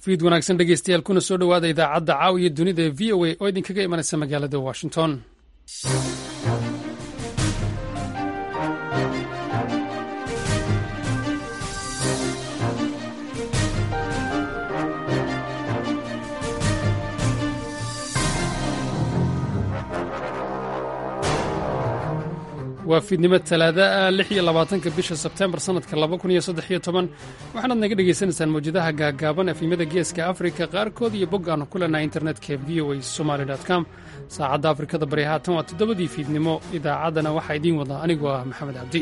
fiid wanaagsan dhegeystayaal kuna soo dhowaada idaacadda caawiya dunida ee v o a oo idinkaga imanaysa magaalada washington waa fiidnimo talaada ah lix iyo labaatanka bisha sebtembar sannadka laba kun iyo saddex iyo toban waxaanaad naga dhegaysanaysaan mawjadaha gaagaaban efimada geeska afrika qaarkood iyo bog aanu ku leenahay internetka v o a somaly com saacadda afrikada bari haatan waa toddobadii fiidnimo idaacaddana waxaa idiin wadaa anigoo ah maxamed cabdi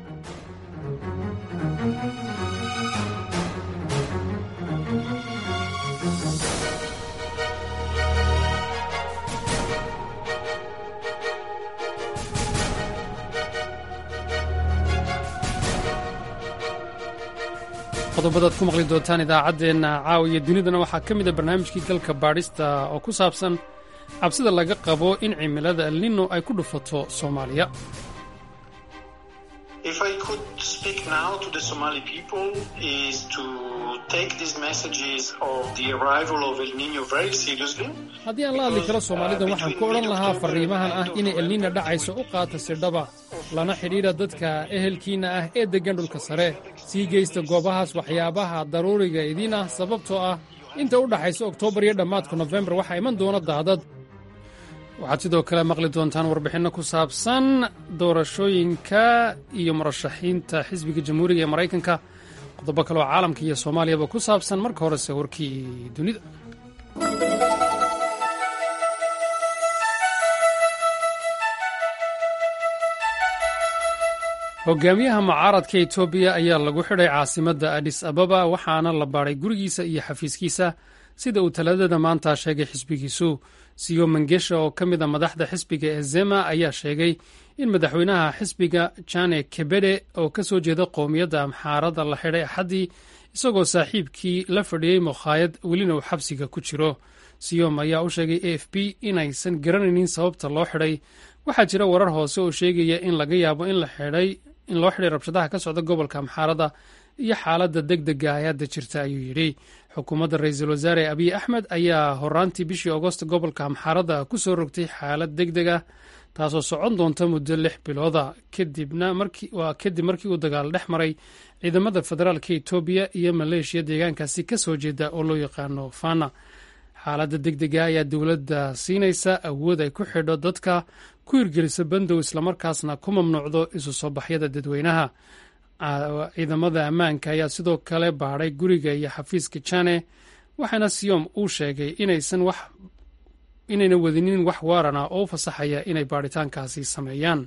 qodobadaad ku maqli doontaan idaacaddeenna caawiya dunidana waxaa ka mid a barnaamijkii galka baadhista oo ku saabsan cabsida laga qabo in cimilada elnino ay ku dhufato soomaaliya haddii aan la hadli karo soomaalida waxaan ku odhan lahaa farriimahan ah inay elnina dhacayso u qaata sidhaba lana xidhiidha dadka ehelkiinna ah ee deggan dhulka sare sii geysta goobahaas waxyaabaha daruuriga idiin ah sababtoo ah inta u dhaxaysa oktoobar iyo dhammaadka nofembar waxaa iman doona daadad waxaad sidoo kale maqli doontaan warbixinno ku saabsan doorashooyinka iyo murashaxiinta xisbiga jamhuuriga ee maraykanka qodobo kale oo caalamka iyo soomaaliyaba ku saabsan marka horese warkii dunida hogaamiyaha mucaaradka etoobiya ayaa lagu xidhay caasimadda adis ababa waxaana la baadhay gurigiisa iyo xafiiskiisa sida uu talaadada maanta sheegay xisbigiisu siyo mangesha oo ka mid a madaxda xisbiga ee zema ayaa sheegay in madaxweynaha xisbiga jane kebede oo ka soo jeeda qowmiyadda amxaarada la xidhay axaddii isagoo saaxiibkii la fadhiyey mukhaayad welina uu xabsiga ku jiro siyom ayaa u sheegay a f b inaysan garanaynin sababta loo xidhay waxaa jira warar hoose oo sheegaya in laga yaabo in in loo xidhay rabshadaha ka socda gobolka amxaarada iyo xaaladda deg dega ay hadda jirta ayuu yidhi xukuumadda ra-iisul wasaare abiy axmed ayaa horaantii bishii agost gobolka amxaarada ku soo rogtay xaalad deg deg ah taasoo socon doonta muddo lix bilooda waa kadib markii uu dagaal dhex maray ciidamada federaalka etoobiya iyo maleeshiya deegaankaasi ka soo jeeda oo loo yaqaano fana xaaladda deg dega ayaa dowladda siinaysa awood ay ku xidho dadka ku hirgelisa bandow islamarkaasna ku mamnuucdo isu soo baxyada dadweynaha ciidamada ammaanka ayaa sidoo kale baadhay guriga iyo xafiiska jane waxaana siyom uu sheegay inaysan wax inayna wadinin wax waarana oo u fasaxaya inay baadhitaankaasi sameeyaan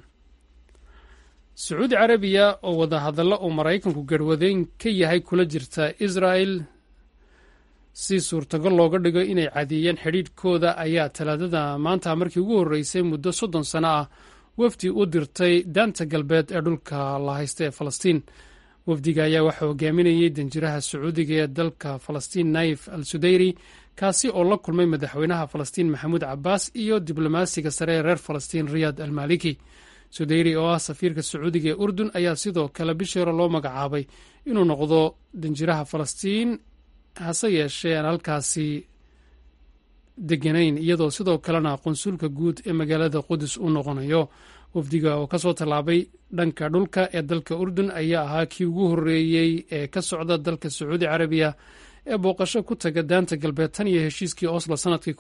sacuudi carabiya oo wadahadallo uu maraykanku garhwadeyn ka yahay kula jirta israel si suurtagal looga dhigo inay cadeeyeen xidhiidhkooda ayaa talaadada maanta markii ugu horreysay muddo soddon sano ah wafdi u dirtay daanta galbeed ee dhulka la haysta ee falastiin wafdiga ayaa waxaa hogaaminayay danjiraha sacuudiga ee dalka falastiin naif al sudayri kaasi oo la kulmay madaxweynaha falastiin maxamuud cabaas iyo diblomaasiga sare ee reer falastiin riyaad al maliki sudayri oo ah safiirka sacuudiga ee urdun ayaa sidoo kale bishii hore loo magacaabay inuu noqdo danjiraha falastiin hase yeeshee aan halkaasi deganayn iyadoo sidoo kalena qunsulka guud ee magaalada qudus u noqonayo wafdiga oo kasoo tallaabay dhanka dhulka ee dalka urdun ayaa ahaa kii ugu horreeyey ee ka socda dalka sacuudi carabiya ee booqasho ku taga daanta galbeed tan iyo heshiiskii oslo sanadkii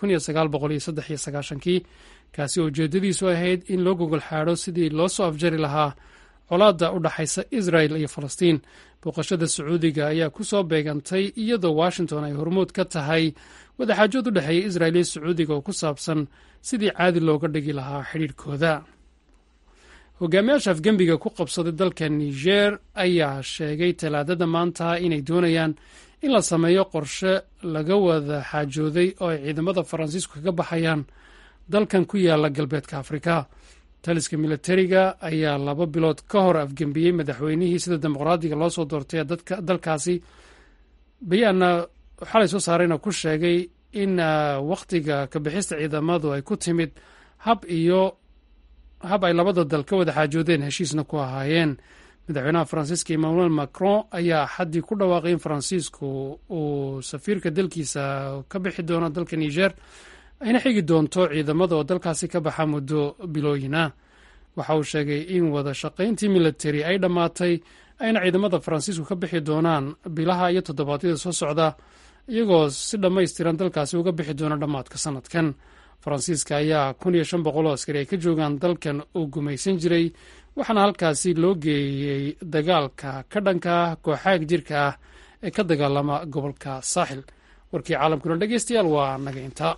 kii kaasi oo ujeedadiisu ahayd in loo gogol xaadho sidii loo soo afjari lahaa colaadda u dhaxaysa israel iyo falastiin booqashada sacuudiga ayaa ku soo beegantay iyadoo washington ay hormuud ka tahay wadaxaajood u dhexeeya israel iyo sacuudiga oo ku saabsan sidii caadi looga dhigi lahaa xidhiidhkooda hogaamiyaasha afgembiga ku qabsaday dalka niger ayaa sheegay talaadada maanta inay doonayaan in la sameeyo qorshe laga wada xaajooday oo ay ciidamada faransiisku kaga baxayaan dalkan ku yaala galbeedka afrika taliska militariga ayaa laba bilood ka hor afgembiyey madaxweynihii sida dimuqraadiga loo soo doortay dalkaasi bayaanna xalay soo saarayna ku sheegay in wakhtiga kabixista ciidamadu ay ku timid hab iyo hab ay labada dal ka wada xaajoodeen heshiisna ku ahaayeen madaxweynaha faransiiska emmanuel macron ayaa xaddii ku dhawaaqay in faransiisku uu safiirka dalkiisa ka bixi doono dalka niger ayna xigi doonto ciidamada oo dalkaasi ka baxa muddo bilooyina waxa uu sheegay in wada shaqayntii militari ay dhammaatay ayna ciidamada faransiisku ka bixi doonaan bilaha iyo toddobaadyada soo socda iyagoo si dhammaystiran dalkaasi uga bixi doona dhammaadka sanadkan faransiiska ayaa kun iyo shan boqol oo askari ay ka joogaan dalkan uu gumaysan jiray waxaana halkaasi loo geeyey dagaalka ka dhanka kooxaag jirka ah ee ka dagaalama gobolka saaxil warkii caalamkuna dhegeystayaal waa naga intaa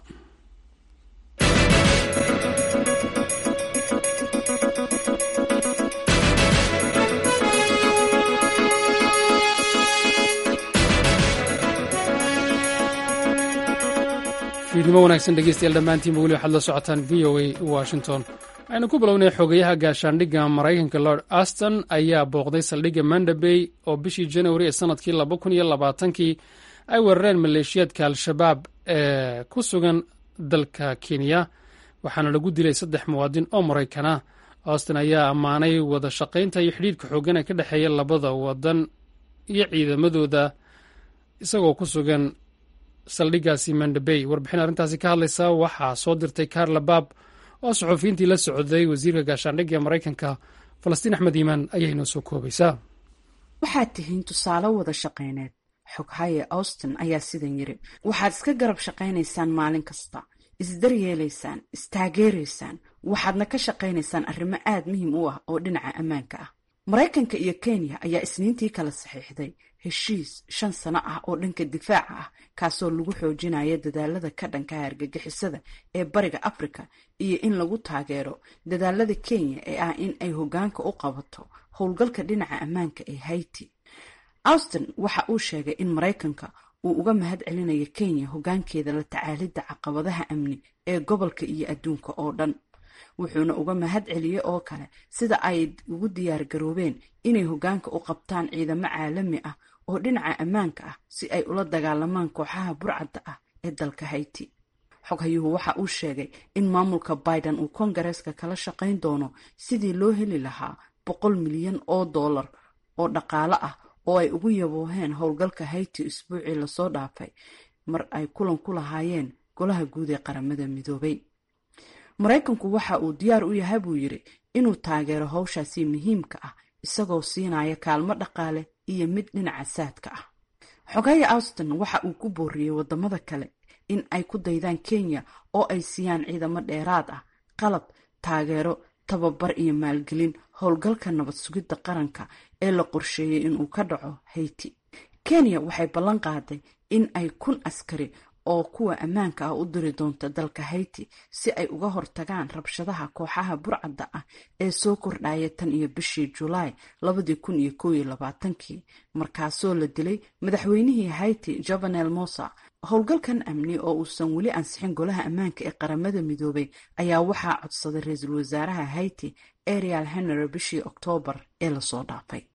fiidnimo wanaagsan dhegeystayaal dhammaantiinba weli waxaad la socotaan v o a washington waxaynu ku bilownay xogayaha gaashaandhigga maraykanka lord aston ayaa booqday saldhigga mandabey oo bishii januari ee sanadkii laba kun iyo labaatankii ay weerareen maleeshiyaadka al-shabaab ee ku sugan dalka kenya waxaana lagu dilay saddex muwaadin oo maraykana auston ayaa ammaanay wada shaqaynta iyo xidhiidhka xooggan ee ka dhexeeya labada wadan iyo ciidamadooda isagoo ku sugan saldhiggaasi mandabey warbixin arrintaasi ka hadlaysa waxaa soo dirtay karla baab oo saxuufiyiintii la socday wasiirka gaashaandhigga ee maraykanka falastiin axmed iimaan ayay inoo soo koobaysaa waxaad tihiin tusaale wada shaqayneed xoghaye austin ayaa sidan yiri waxaad iska garab shaqaynaysaan maalin kasta isdaryeelaysaan istaageeraysaan waxaadna ka shaqaynaysaan arrimo aad muhiim u ah oo dhinaca ammaanka ah maraykanka iyo kenya ayaa isniintii kala saxiixday heshiis shan sano ah oo dhanka difaaca ah kaasoo lagu xoojinaya dadaalada ka dhanka argagixisada ee bariga africa iyo in lagu taageero dadaalada kenya ee ah in ay hoggaanka u qabato howlgalka dhinaca ammaanka ee haiti austin waxa uu sheegay in maraykanka uu uga mahad celinayo kenya hoggaankeeda la tacaalidda caqabadaha amni ee gobolka iyo adduunka oo dhan wuxuuna uga mahad celiyey oo kale sida ay ugu diyaar garoobeen inay hoggaanka u qabtaan ciidamo caalami ah oo dhinaca ammaanka ah si ay ula dagaalamaan kooxaha burcadda ah ee dalka haiti xoghayuhu waxa uu sheegay in maamulka biden uu kongareeska kala shaqayn doono sidii loo heli lahaa boqol milyan oo dollar oo dhaqaale ah oo ay ugu yabooheen howlgalka haiti isbuucii lasoo dhaafay mar ay kulan ku lahaayeen golaha guud ee qaramada midoobay maraykanku waxa uu diyaar u yahay buu yidhi inuu taageero howshaasi muhiimka ah isagoo siinaya kaalmo dhaqaale iyo mid dhinaca saadka ah xogaye austin waxa uu ku booriyey wadamada kale in ay ku daydaan kenya oo ay siiyaan ciidamo dheeraad ah qalab taageero tababar iyo maalgelin howlgalka nabad sugidda qaranka ee la qorsheeyey inuu ka dhaco haiti kenya waxay ballan qaaday in ay kun askari oo kuwa ammaanka ah u diri doonta dalka haiti si ay uga hortagaan rabshadaha kooxaha burcadda ah ee soo kordhaya tan iyo bishii julaay labadii kun iyo koob iyo labaatankii markaasoo la dilay madaxweynihii haiti jovenel mosa howlgalkan amni oo uusan weli ansixin golaha ammaanka ee qaramada midoobay ayaa waxaa codsaday ra-iisul wasaaraha haiti ariel henry bishii oktoobar ee lasoo dhaafay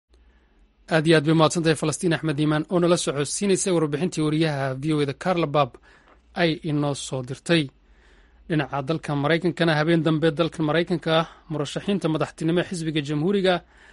aad iyo aad bay mahadsantahay falastiin axmed iimaan oo nala socodsiinaysay warbixintii wariyaha v o eda carla bab ay inoo soo dirtay dhinaca dalka maraykankana habeen dambe dalka maraykanka murashaxiinta madaxtinimo ee xisbiga jamhuuriga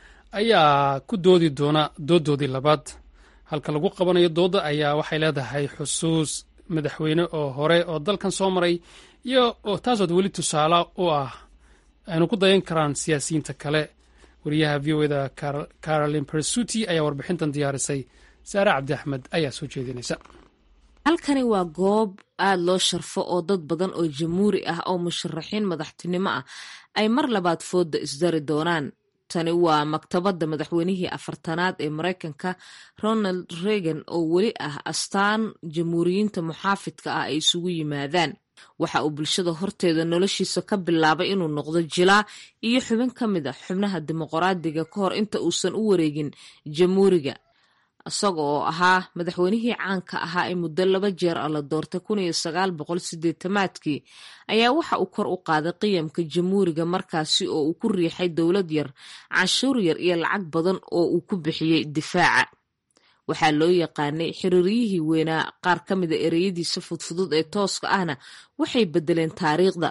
ayaa ku doodi doona dooddoodii labaad halka lagu qabanayo doodda ayaa waxay leedahay xusuus madaxweyne oo hore oo dalkan soo maray iyo taasood weli tusaale u ah aynu ku dayan karaan siyaasiyiinta kale wariyaha v o eda carolin persuti ayaa warbixintan diyaarisay saare cabdi axmed ayaa soo jeedinaysa halkani waa goob aad loo sharfo oo dad badan oo jamhuuri ah oo musharaxiin madaxtinimo ah ay mar labaad fooda isdari doonaan tani waa maktabadda madaxweynihii afartanaad ee maraykanka ronald reagan oo weli ah astaan jamhuuriyiinta muxaafidka ah ay isugu yimaadaan waxa uu bulshada horteeda noloshiisa ka bilaabay inuu noqdo jilaa iyo xubin ka mid a xubnaha dimuqraadiga ka hor inta uusan u wareegin jamhuuriga isaga oo ahaa madaxweynihii caanka ahaa ee muddo laba jeer a la doortay kun iyo sagaal boqol sideetamaadkii ayaa waxa uu kor u qaaday qiyamka jamhuuriga markaasi oo uu ku riixay dowlad yar canshuur yar iyo lacag badan oo uu ku bixiyey difaaca waxaa loo yaqaanay xiriiryihii weynaa qaar ka mida ereyadiisa fudfudud ee tooska ahna waxay bedeleen taariikhda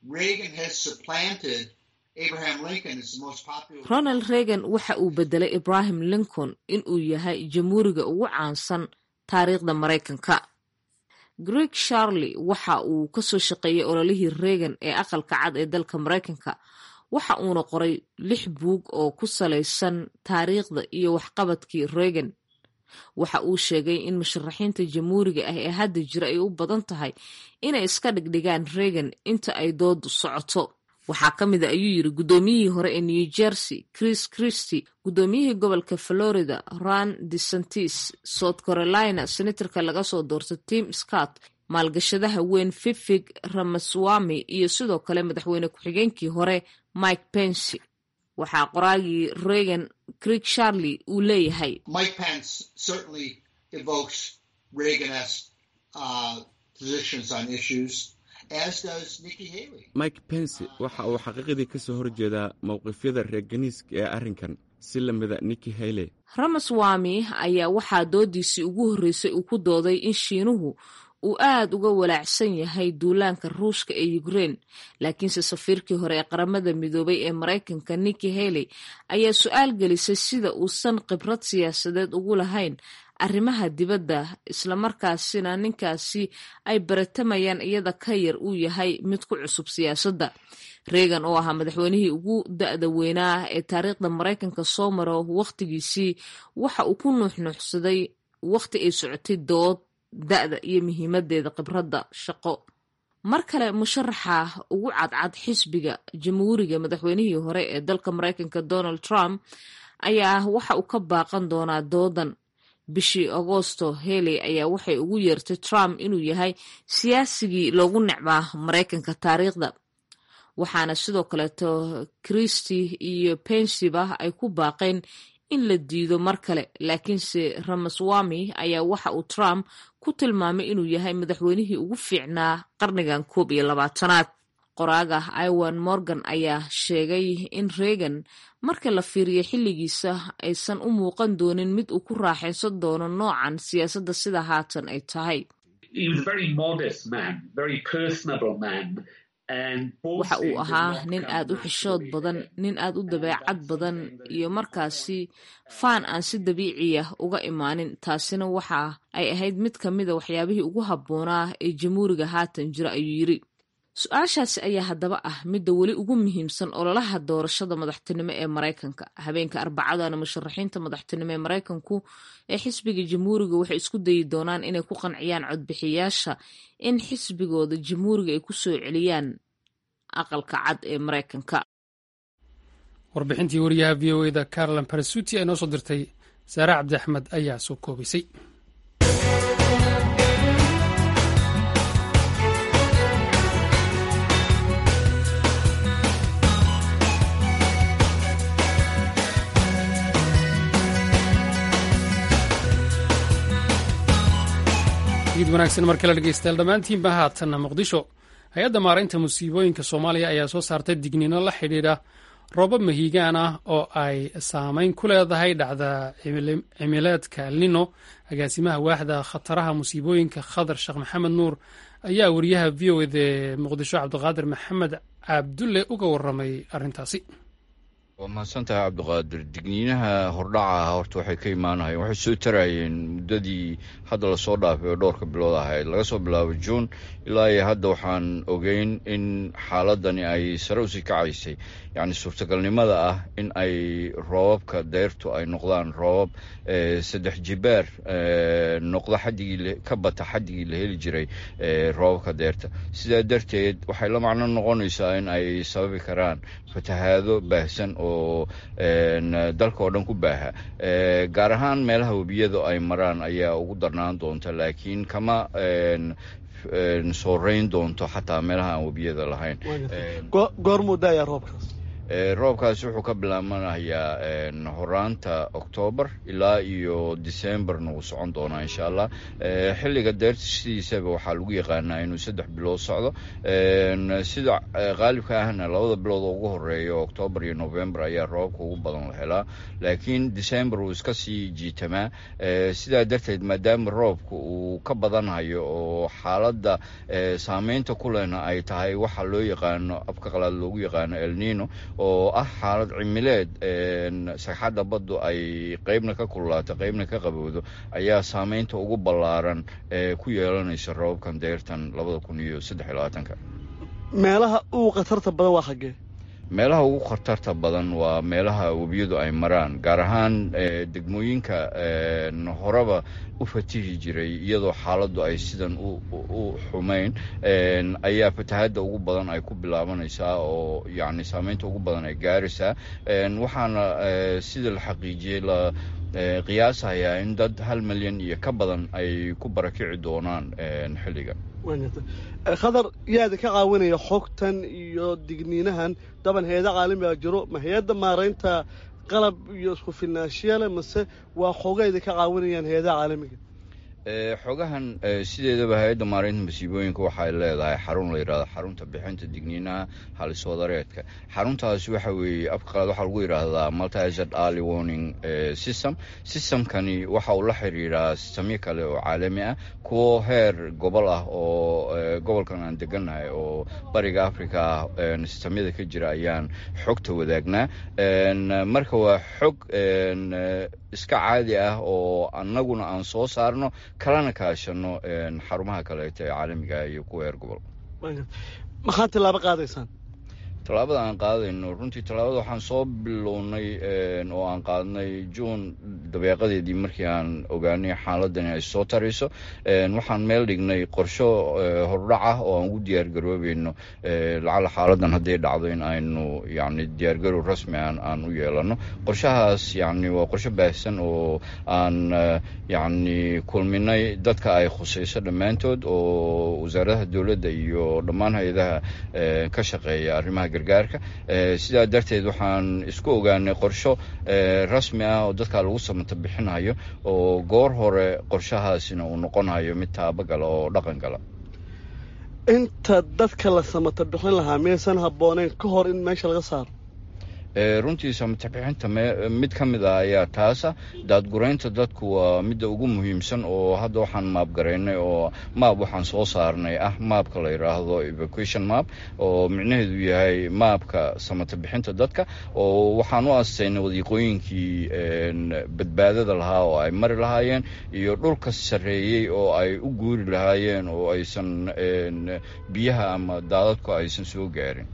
ronald reagan waxa uu bedelay ibrahim lincoln inuu yahay jamhuuriga ugu caansan taariikhda maraykanka greg sharley waxa uu kasoo shaqeeyey ololihii reagan ee aqalka cad ee dalka maraykanka waxa uuna qoray lix buug oo ku salaysan taariikhda iyo waxqabadkii reagan waxa uu sheegay in musharaxiinta jamhuuriga ah ee hadda jira ay u badan tahay inay iska dhigdhigaan reagan inta ay doodu socoto waxaa ka mid a ayuu yiri guddoomiyihii hore ee new jersey chris christy guddoomiyihii gobolka florida ron desantis south carolina senatorka laga soo doortay tim scott maalgashadaha weyn fifig ramaswami iyo sidoo kale madaxweyne ku-xigeenkii hore mike pence waxaa qoraagii reagan creek sharley uu leeyahay mike pence waxa uu xaqiiqdii ka soo horjeedaa mowqifyada reeganiiska ee arrinkan si lamida niki hayle ramaswami ayaa waxaa doodiisii ugu horreysay uu ku dooday in shiinuhu uu aad uga walaacsan yahay duulaanka ruushka ee ukrein laakiinse safiirkii hore ee qaramada midoobay ee maraykanka niki haley ayaa su-aal gelisay sida uusan khibrad siyaasadeed ugu lahayn arrimaha dibadda islamarkaasina ninkaasi ay baratamayaan iyada ka yar uu yahay mid ku cusub siyaasadda reagan oo ahaa madaxweynihii ugu da-da weynaa ee taariikhda maraykanka soo maro wakhtigiisii waxa uu ku nuuxnuuxsaday wakhti ay socotay dood da-da iyo muhiimadeeda khibradda shaqo mar kale musharaxa ugu cadcad xisbiga jamhuuriga madaxweynihii hore ee dalka maraykanka donald trump ayaa waxa uu ka baaqan doonaa doodan bishii agoosto heley ayaa waxay ugu yeertay trump inuu yahay siyaasigii loogu necbaa maraykanka taariikhda waxaana sidoo kaleeto christy iyo pensiba ay ku baaqeen in la diido mar kale laakiinse ramaswami ayaa waxa uu trump ku tilmaamay inuu yahay madaxweynihii ugu fiicnaa qarnigan koob iyo labaatanaad qoraaga iwan morgan ayaa sheegay in reagan marka la fiiriyo xilligiisa aysan u muuqan doonin mid uu ku raaxaysan doono noocan siyaasadda sida haatan ay tahay waxa uu ahaa nin aad u xishood badan nin aad u dabeecad badan iyo markaasi faan aan si dabiiciya uga imaanin taasina waxa ay ahayd mid ka mida waxyaabihii ugu habboonaa ee jamhuuriga haatan jira ayuu yiri su-aashaasi ayaa haddaba ah midda weli ugu muhiimsan ololaha doorashada madaxtinimo ee maraykanka habeenka arbacadana musharaxiinta madaxtinimo ee maraykanku ee xisbiga jamhuuriga waxay isku dayi doonaan inay ku qanciyaan codbixiyaasha in xisbigooda jamhuuriga ay ku soo celiyaan aqalka cad ee maraykanka warbixintii wariyaha v o eda carolin barasuti ay noo soo dirtay saare cabdi axmed ayaa soo koobisay id wanaagsan mar kale dhegeystayaal dhammaantiinba haatanna muqdisho hay-adda maaraynta musiibooyinka soomaaliya ayaa soo saartay digniino la xidhiidha roobab mahiigaan ah oo ay saameyn ku leedahay dhacda cimileedka lino agaasimaha waaxda khataraha musiibooyinka khadar sheekh maxamed nuur ayaa wariyaha v o ede muqdisho cabdiqaadir maxamed cabdulle uga waramay arrintaasi waa mahadsantahay cabdiqaadir digniinaha hordhaca horta waxay ka imaanayeen waxay soo tarayeen muddadii hadda lasoo dhaafay oo dhowrka bilood ahayd laga soo bilaabo juun ilaa iyo hadda waxaan ogeyn in xaaladani ay sare usii kacaysay yacni suurtagalnimada ah in ay roobabka deyrtu ay noqdaan roobab saddex jibaar noqdo xadigii ka bata xadigii la heli jiray roobabka deyrta sidaa darteed waxay la macno noqonaysaa in ay sababi karaan fatahaado baahsan oo dalka oo dhan ku baaha gaar ahaan meelaha webiyada ay maraan ayaa ugu darnaan doonta laakiin kama sooreyn doonto xataa meelaha aan webiyada lahayn goormuu daayaa roobkaas roobkaasi wuxuu ka bilaabanayaa horaanta oktoobar ilaa iyo decemberna wuu socon doonaa insha allah xilliga deerta sidiisaba waxaa lagu yaqaanaa inuu saddex bilood socdo sida qaalibka ahna labada bilood oo ugu horeeya oktoobar iyo november ayaa roobka ugu badan la helaa laakiin december wuu iska sii jiitamaa sidaa darteed maadaama roobka uu ka badanhayo oo xaaladda saameynta ku lehna ay tahay waxa loo yaqaano afka qalaad loogu yaqaano elnino oo ah xaalad cimileed sagxadda baddu ay qeybna ka kululaato qeybna ka qabowdo ayaa saameynta ugu ballaaran ee ku yeelanaysa roobabkan deyrtan labada kun iyo saddex iyo labaatanka meelaha ugu khatarta badan waa xaggee meelaha ugu khatarta badan waa meelaha webiyadu ay maraan gaar ahaan degmooyinka horeba u fatihi jiray iyadoo xaaladdu ay sidan u xumayn ayaa fatahadda ugu badan ay ku bilaabanaysaa oo yacni saameynta ugu badan ay gaaraysaa waxaana sida la xaqiijiyey la qiyaasayaa in dad hal milyan iyo ka badan ay ku barakici doonaan xilligan khadar yaada ka caawinaya xogtan iyo digniinahan daban heeda caalamiga jiro ma hay-adda maaraynta qalab iyo isku filnaashiyale mase waa xogayda ka caawinayaan heedaha caalamiga xogahan sideedaba hay-adda maareynta masiibooyinka waxay leedahay xarun la yidhahdo xarunta bixinta digniinaha haliswadareedka xaruntaasi waxa weeye afka qalaad waxaa lagu yidhaahdaa multized early warning system systemkani waxa uu la xiriiraa sistamyo kale oo caalami ah kuwo heer gobol ah oo gobolkan aan degannahay oo bariga africa ah sistamyada ka jira ayaan xogta wadaagnaa marka waa xog iska caadi ah oo annaguna aan soo saarno kalana kaashano xarumaha kaleeto ee caalamiga iyo kuwa heer gobol maxaad tilaabo qaadaysaan tallaabada aan qaadayno runtii tallaabada waxaan soo bilownay oo aan qaadnay juun dabeeqadeedii markii aan ogaanay xaaladani ay soo tarayso waxaan meel dhignay qorsho hordhac ah oo aan ugu diyaargaroobayno lacala xaaladan hadday dhacdo in aynu yani diyaargarow rasmi aan aan u yeelano qorshahaas yani waa qorsho baahsan oo aan yani kulminay dadka ay khusayso dhammaantood oo wasaaradaha dowladda iyo dhammaan hay-adaha ka shaqeeya arrimaha gargaarka sidaa darteed waxaan isku ogaanay qorsho rasmi ah oo dadka lagu samata bixinayo oo goor hore qorshahaasina uu noqonayo mid taabagala oo dhaqan gala inta dadka la samata bixin lahaa miyaysan habbooneyn ka hor in meesha laga saaro runtii samatabixinta mid ka mid ah ayaa taasa daadguraynta dadku waa midda ugu muhiimsan oo hadda waxaan maabgaraynay oo maab waxaan soo saarnay ah maabka la yidhaahdo evacuation map oo micnaheedu yahay maabka samatabixinta dadka oo waxaan u astaynay wadiiqooyinkii badbaadada lahaa oo ay mari lahaayeen iyo dhulka sarreeyey oo ay u guuri lahaayeen oo aysan biyaha ama daadadku aysan soo gaarin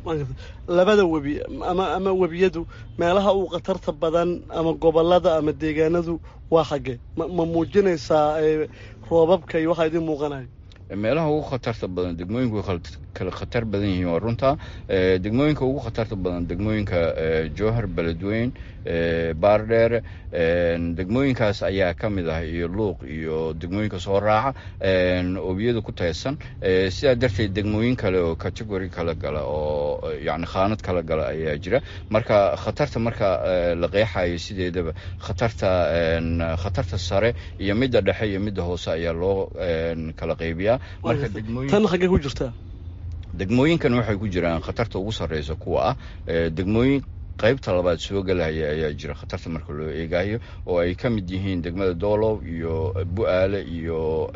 labada webi ama ama webiyadu meelaha uu khatarta badan ama gobolada ama deegaanadu waa xaggee ma ma muujinaysaa roobabka iyo waxaa idiin muuqanayo meelaha ugu khatarta badan degmooyinku way kala khatar badan yihiin waa runtaa degmooyinka ugu khatarta badan degmooyinka jowhar beledweyn baardheere degmooyinkaas ayaa ka mid ah iyo luuq iyo degmooyinka soo raaca obiyada ku taysan sidaa darteed degmooyin kale oo category kala gala oo yani khaanad kala gala ayaa jira marka khatarta marka la qeexayo sideedaba khatarta khatarta sare iyo midda dhexe iyo midda hoose ayaa loo kala qaybiyaa marka tan xaggee ku jirtaa degmooyinkan waxay ku jiraan khatarta ugu sarreysa kuwa ah degmooyin qaybta labaad soo gelaya ayaa jira khatarta marka loo eegayo oo ay ka mid yihiin degmada doolow iyo bu-aale iyo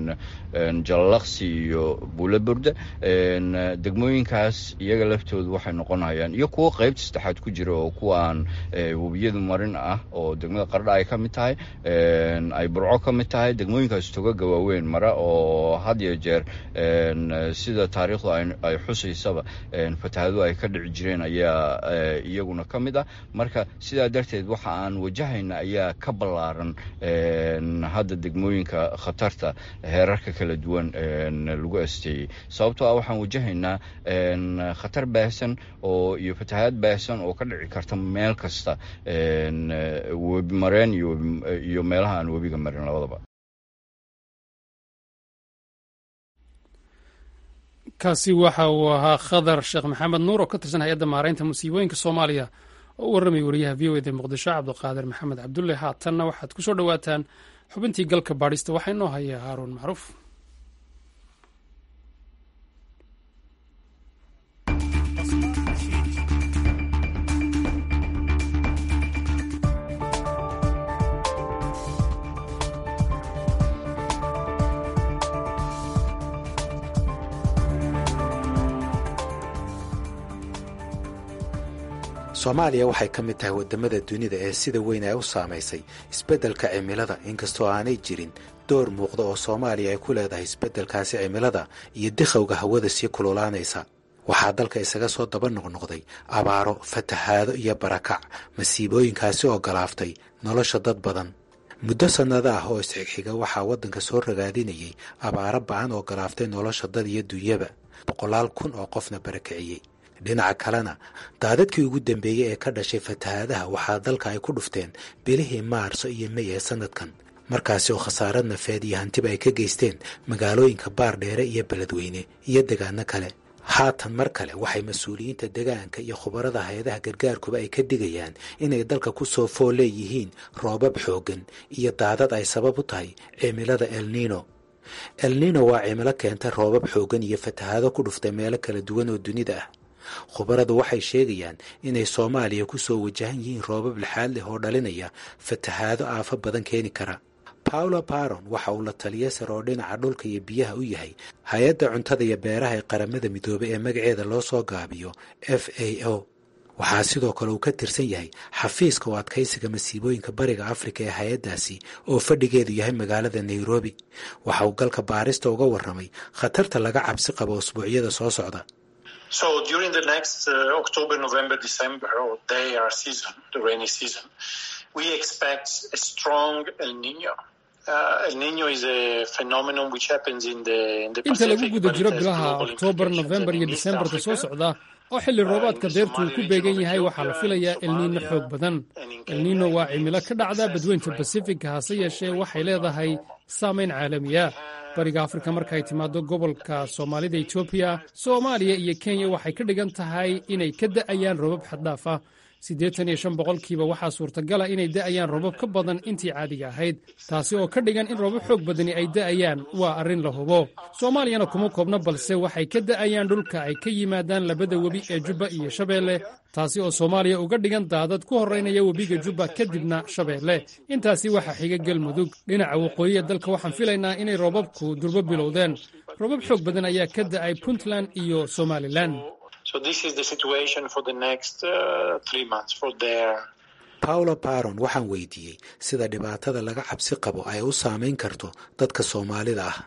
jalalaqsi iyo buulaburde degmooyinkaas iyaga laftoodu waxay noqonayaan iyo kuwo qaybta saddexaad ku jira oo kuwa aan webiyadu marin ah oo degmada qardha ay ka mid tahay ay burco ka mid tahay degmooyinkaas togaga waaweyn mara oo had iyo jeer sida taariikhdu ay xusaysaba fatahadu ay ka dhici jireen ayaa iyaguna ka mid ah marka sidaa darteed waxa aan wajahayna ayaa ka ballaaran hadda degmooyinka khatarta heerarka kala duwan lagu asteeyey sababtoo ah waxaan wajahaynaa khatar baahsan oo iyo fatahaad baahsan oo ka dhici karta meel kasta webi mareen iyo meelaha aan webiga marin labadaba kaasi waxa uu ahaa khadar sheekh maxamed nuur oo ka tirsan hay-adda maaraynta musiibooyinka soomaaliya oo u warramay wariyaha v o eda muqdisho cabdiqaadir maxamed cabdulle haatanna waxaad ku soo dhowaataan xubintii galka baadhista waxaa inoo haya haaruun macruuf soomaaliya waxay ka mid tahay waddamada dunida ee sida weyn ay u saamaysay isbeddelka cimilada inkastoo aanay jirin door muuqda oo soomaaliya ay ku leedahay isbeddelkaasi cimilada iyo dikhowga hawada sii kululaanaysa waxaa dalka isaga soo daba noqnoqday abaaro fatahaado iyo barakac masiibooyinkaasi oo galaaftay nolosha dad badan muddo sannado ah oo isxigxiga waxaa waddanka soo ragaadinayay abaaro ba'an oo galaaftay nolosha dad iyo dunyaba boqolaal kun oo qofna barakiciyey dhinaca kalena daadadkii ugu dambeeyey ee ka dhashay fatahaadaha waxaa dalka ay ku dhufteen bilihii maarso iyo mey ee sannadkan markaasi oo khasaarad nafeed iyo hantiba ay ka geysteen magaalooyinka baardheere iyo beledweyne iyo degaano kale haatan mar kale waxay mas-uuliyiinta degaanka iyo khubarada hay-adaha gargaarkuba ay ka digayaan inay dalka ku soo fool leeyihiin roobab xooggan iyo daadad ay sabab u tahay cimilada elnino elnino waa cimilo keenta roobab xooggan iyo fatahaado ku dhuftay meelo kala duwan oo dunida ah khubaradu waxay sheegayaan inay soomaaliya ku soo wajahan yihiin roobab lixaad leh oo dhalinaya fatahaado aafo badan keeni kara paulo baron waxa uu la taliya sar oo dhinaca dhulka iyo biyaha u yahay hay-adda cuntada iyo beeraha ee qaramada midoobay ee magaceeda loo soo gaabiyo f a o waxaa sidoo kale uu ka tirsan yahay xafiiska oo adkaysiga masiibooyinka bariga afrika ee hay-addaasi oo fadhigeedu yahay magaalada nairobi waxa uu galka baarista uga warramay khatarta laga cabsi qabo usbuucyada soo socda So during the next uh, October, November, December, or their season, the rainy season, we expect a strong El Nino. Uh, El Nino is a phenomenon which happens in the, in the inta lagu Pacific, guda but it jiro has bilaha global oktoobar implications. nofembar And iyo in East disembarka soo Africa, socda oo xilli roobaadka deertu uu ku beegan yahay waxaa la filayaa elniino xoog badan elniino waa cimilo ka dhacda badweynta basifigka hase yeeshee waxay leedahay saamayn caalamiya bariga afrika markaay timaado gobolka soomaalida etoobiya soomaaliya iyo kenya waxay ka dhigan tahay inay ka da'ayaan roobab xaddhaaf ah siddeetan iyo shan boqolkiiba waxaa suurtagala inay da'ayaan roobab ka badan intii caadiga ahayd taasi oo ka dhigan in roobab xoog badani ay da'ayaan waa arrin la hubo soomaaliyana kuma koobna balse waxay ka da'ayaan dhulka ay ka yimaadaan labada webi ee jubba iyo shabeelle taasi oo soomaaliya uga dhigan daadad ku horraynaya webiga jubba kadibna shabeelle intaasi waxaa xiga galmudug dhinaca waqooyiya dalka waxaan filaynaa inay roobabku durbo bilowdeen roobab xoog badan ayaa ka da'ay puntland iyo somalilan So this is the situation for the next uh, three months for their paulo baron waxaan weydiiyey sida dhibaatada laga cabsi qabo ay u saamayn karto dadka soomaalida ah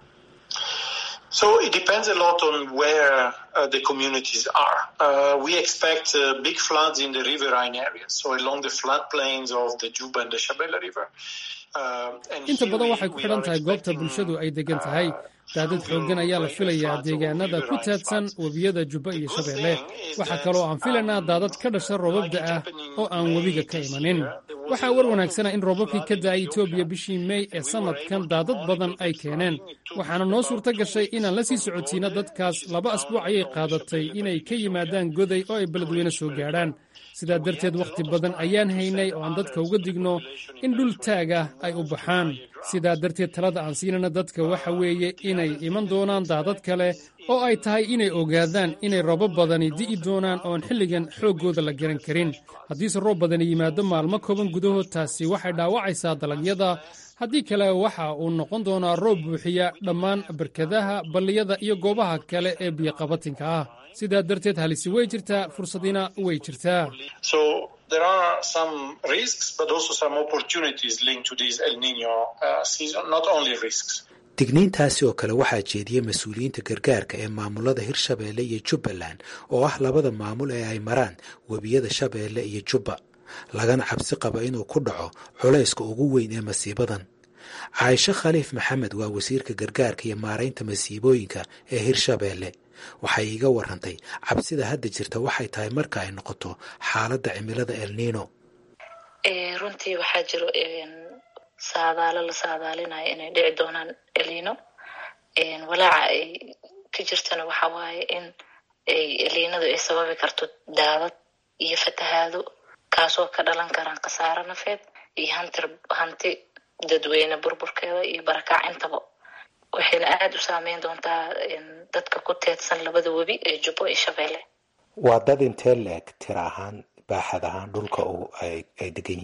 So it depends a lot on where uh, the communities are. Uh, we expect uh, big floods in the riverine areas, so along the floodplains of the Juba and the Shabelle River. Uh, and inta here badan we- waxay ku we xidhan are tahay goobta expecting, bulshadu ay degan tahay uh, daadad xooggan ayaa la filayaa deegaanada ku taadsan webiyada jubba iyo shabeelle waxaa kaloo aan filaynaa daadad ka dhasha roobabda ah oo aan webiga ka imanin waxaa war wanaagsana in roobabkii ka da'ay etoobiya bishii mey ee sannadkan daadad badan ay keeneen waxaana noo suurto gashay inaan la sii socotiina dadkaas laba asbuuc ayay qaadatay inay ka yimaadaan goday oo ay beledweyne soo gaadhaan sidaa darteed wakhti badan ayaan haynay oo aan dadka uga digno in dhul taag ah ay u baxaan sidaa darteed talada aan siinana dadka waxa weeye inay iman doonaan daadad kale oo ay tahay inay ogaadaan inay roobab badani di'i doonaan oon xilligan xooggooda la garan karin haddiise roob badani yimaado maalmo kooban gudahood taasi waxay dhaawacaysaa dalagyada haddii kale waxa uu noqon doonaa roob buuxiya dhammaan barkadaha balliyada iyo goobaha kale ee biyoqabatinka ah sidaa darteed halisi way jirtaa fursadina way jirtaa So there are some risks, but also some opportunities linked to this El Nino uh, season. Not only risks. digniintaasi oo kale waxaa jeediyey mas-uuliyiinta gargaarka ee maamulada hirshabeelle iyo jubbaland oo ah labada maamul ee ay maraan webiyada shabeelle iyo jubba lagana cabsi qabo inuu ku dhaco culayska ugu weyn ee masiibadan caaisho khaliif maxamed waa wasiirka gargaarka iyo maaraynta masiibooyinka ee hirshabeelle waxay iiga warantay cabsida hadda jirta waxay tahay marka ay noqoto xaaladda cimilada elniino Eh, runtii waxaa jiro een, saadaalo la saadaalinayo inay dhici doonaan elino walaaca ay ka jirtana waxa waaye in ay liinadu ay sababi karto daadad iyo fatahaado kaasoo ka dhalan karaan khasaaro nafeed iyo hantir hanti dadweyne burburkeeda iyo barakacintaba waxayna aada u saameyn doontaa dadka ku teedsan labada webi ee jubbo iyo shabeelle waa dad intee leeg tira ahaan baaxad ahaan dhulka ay degan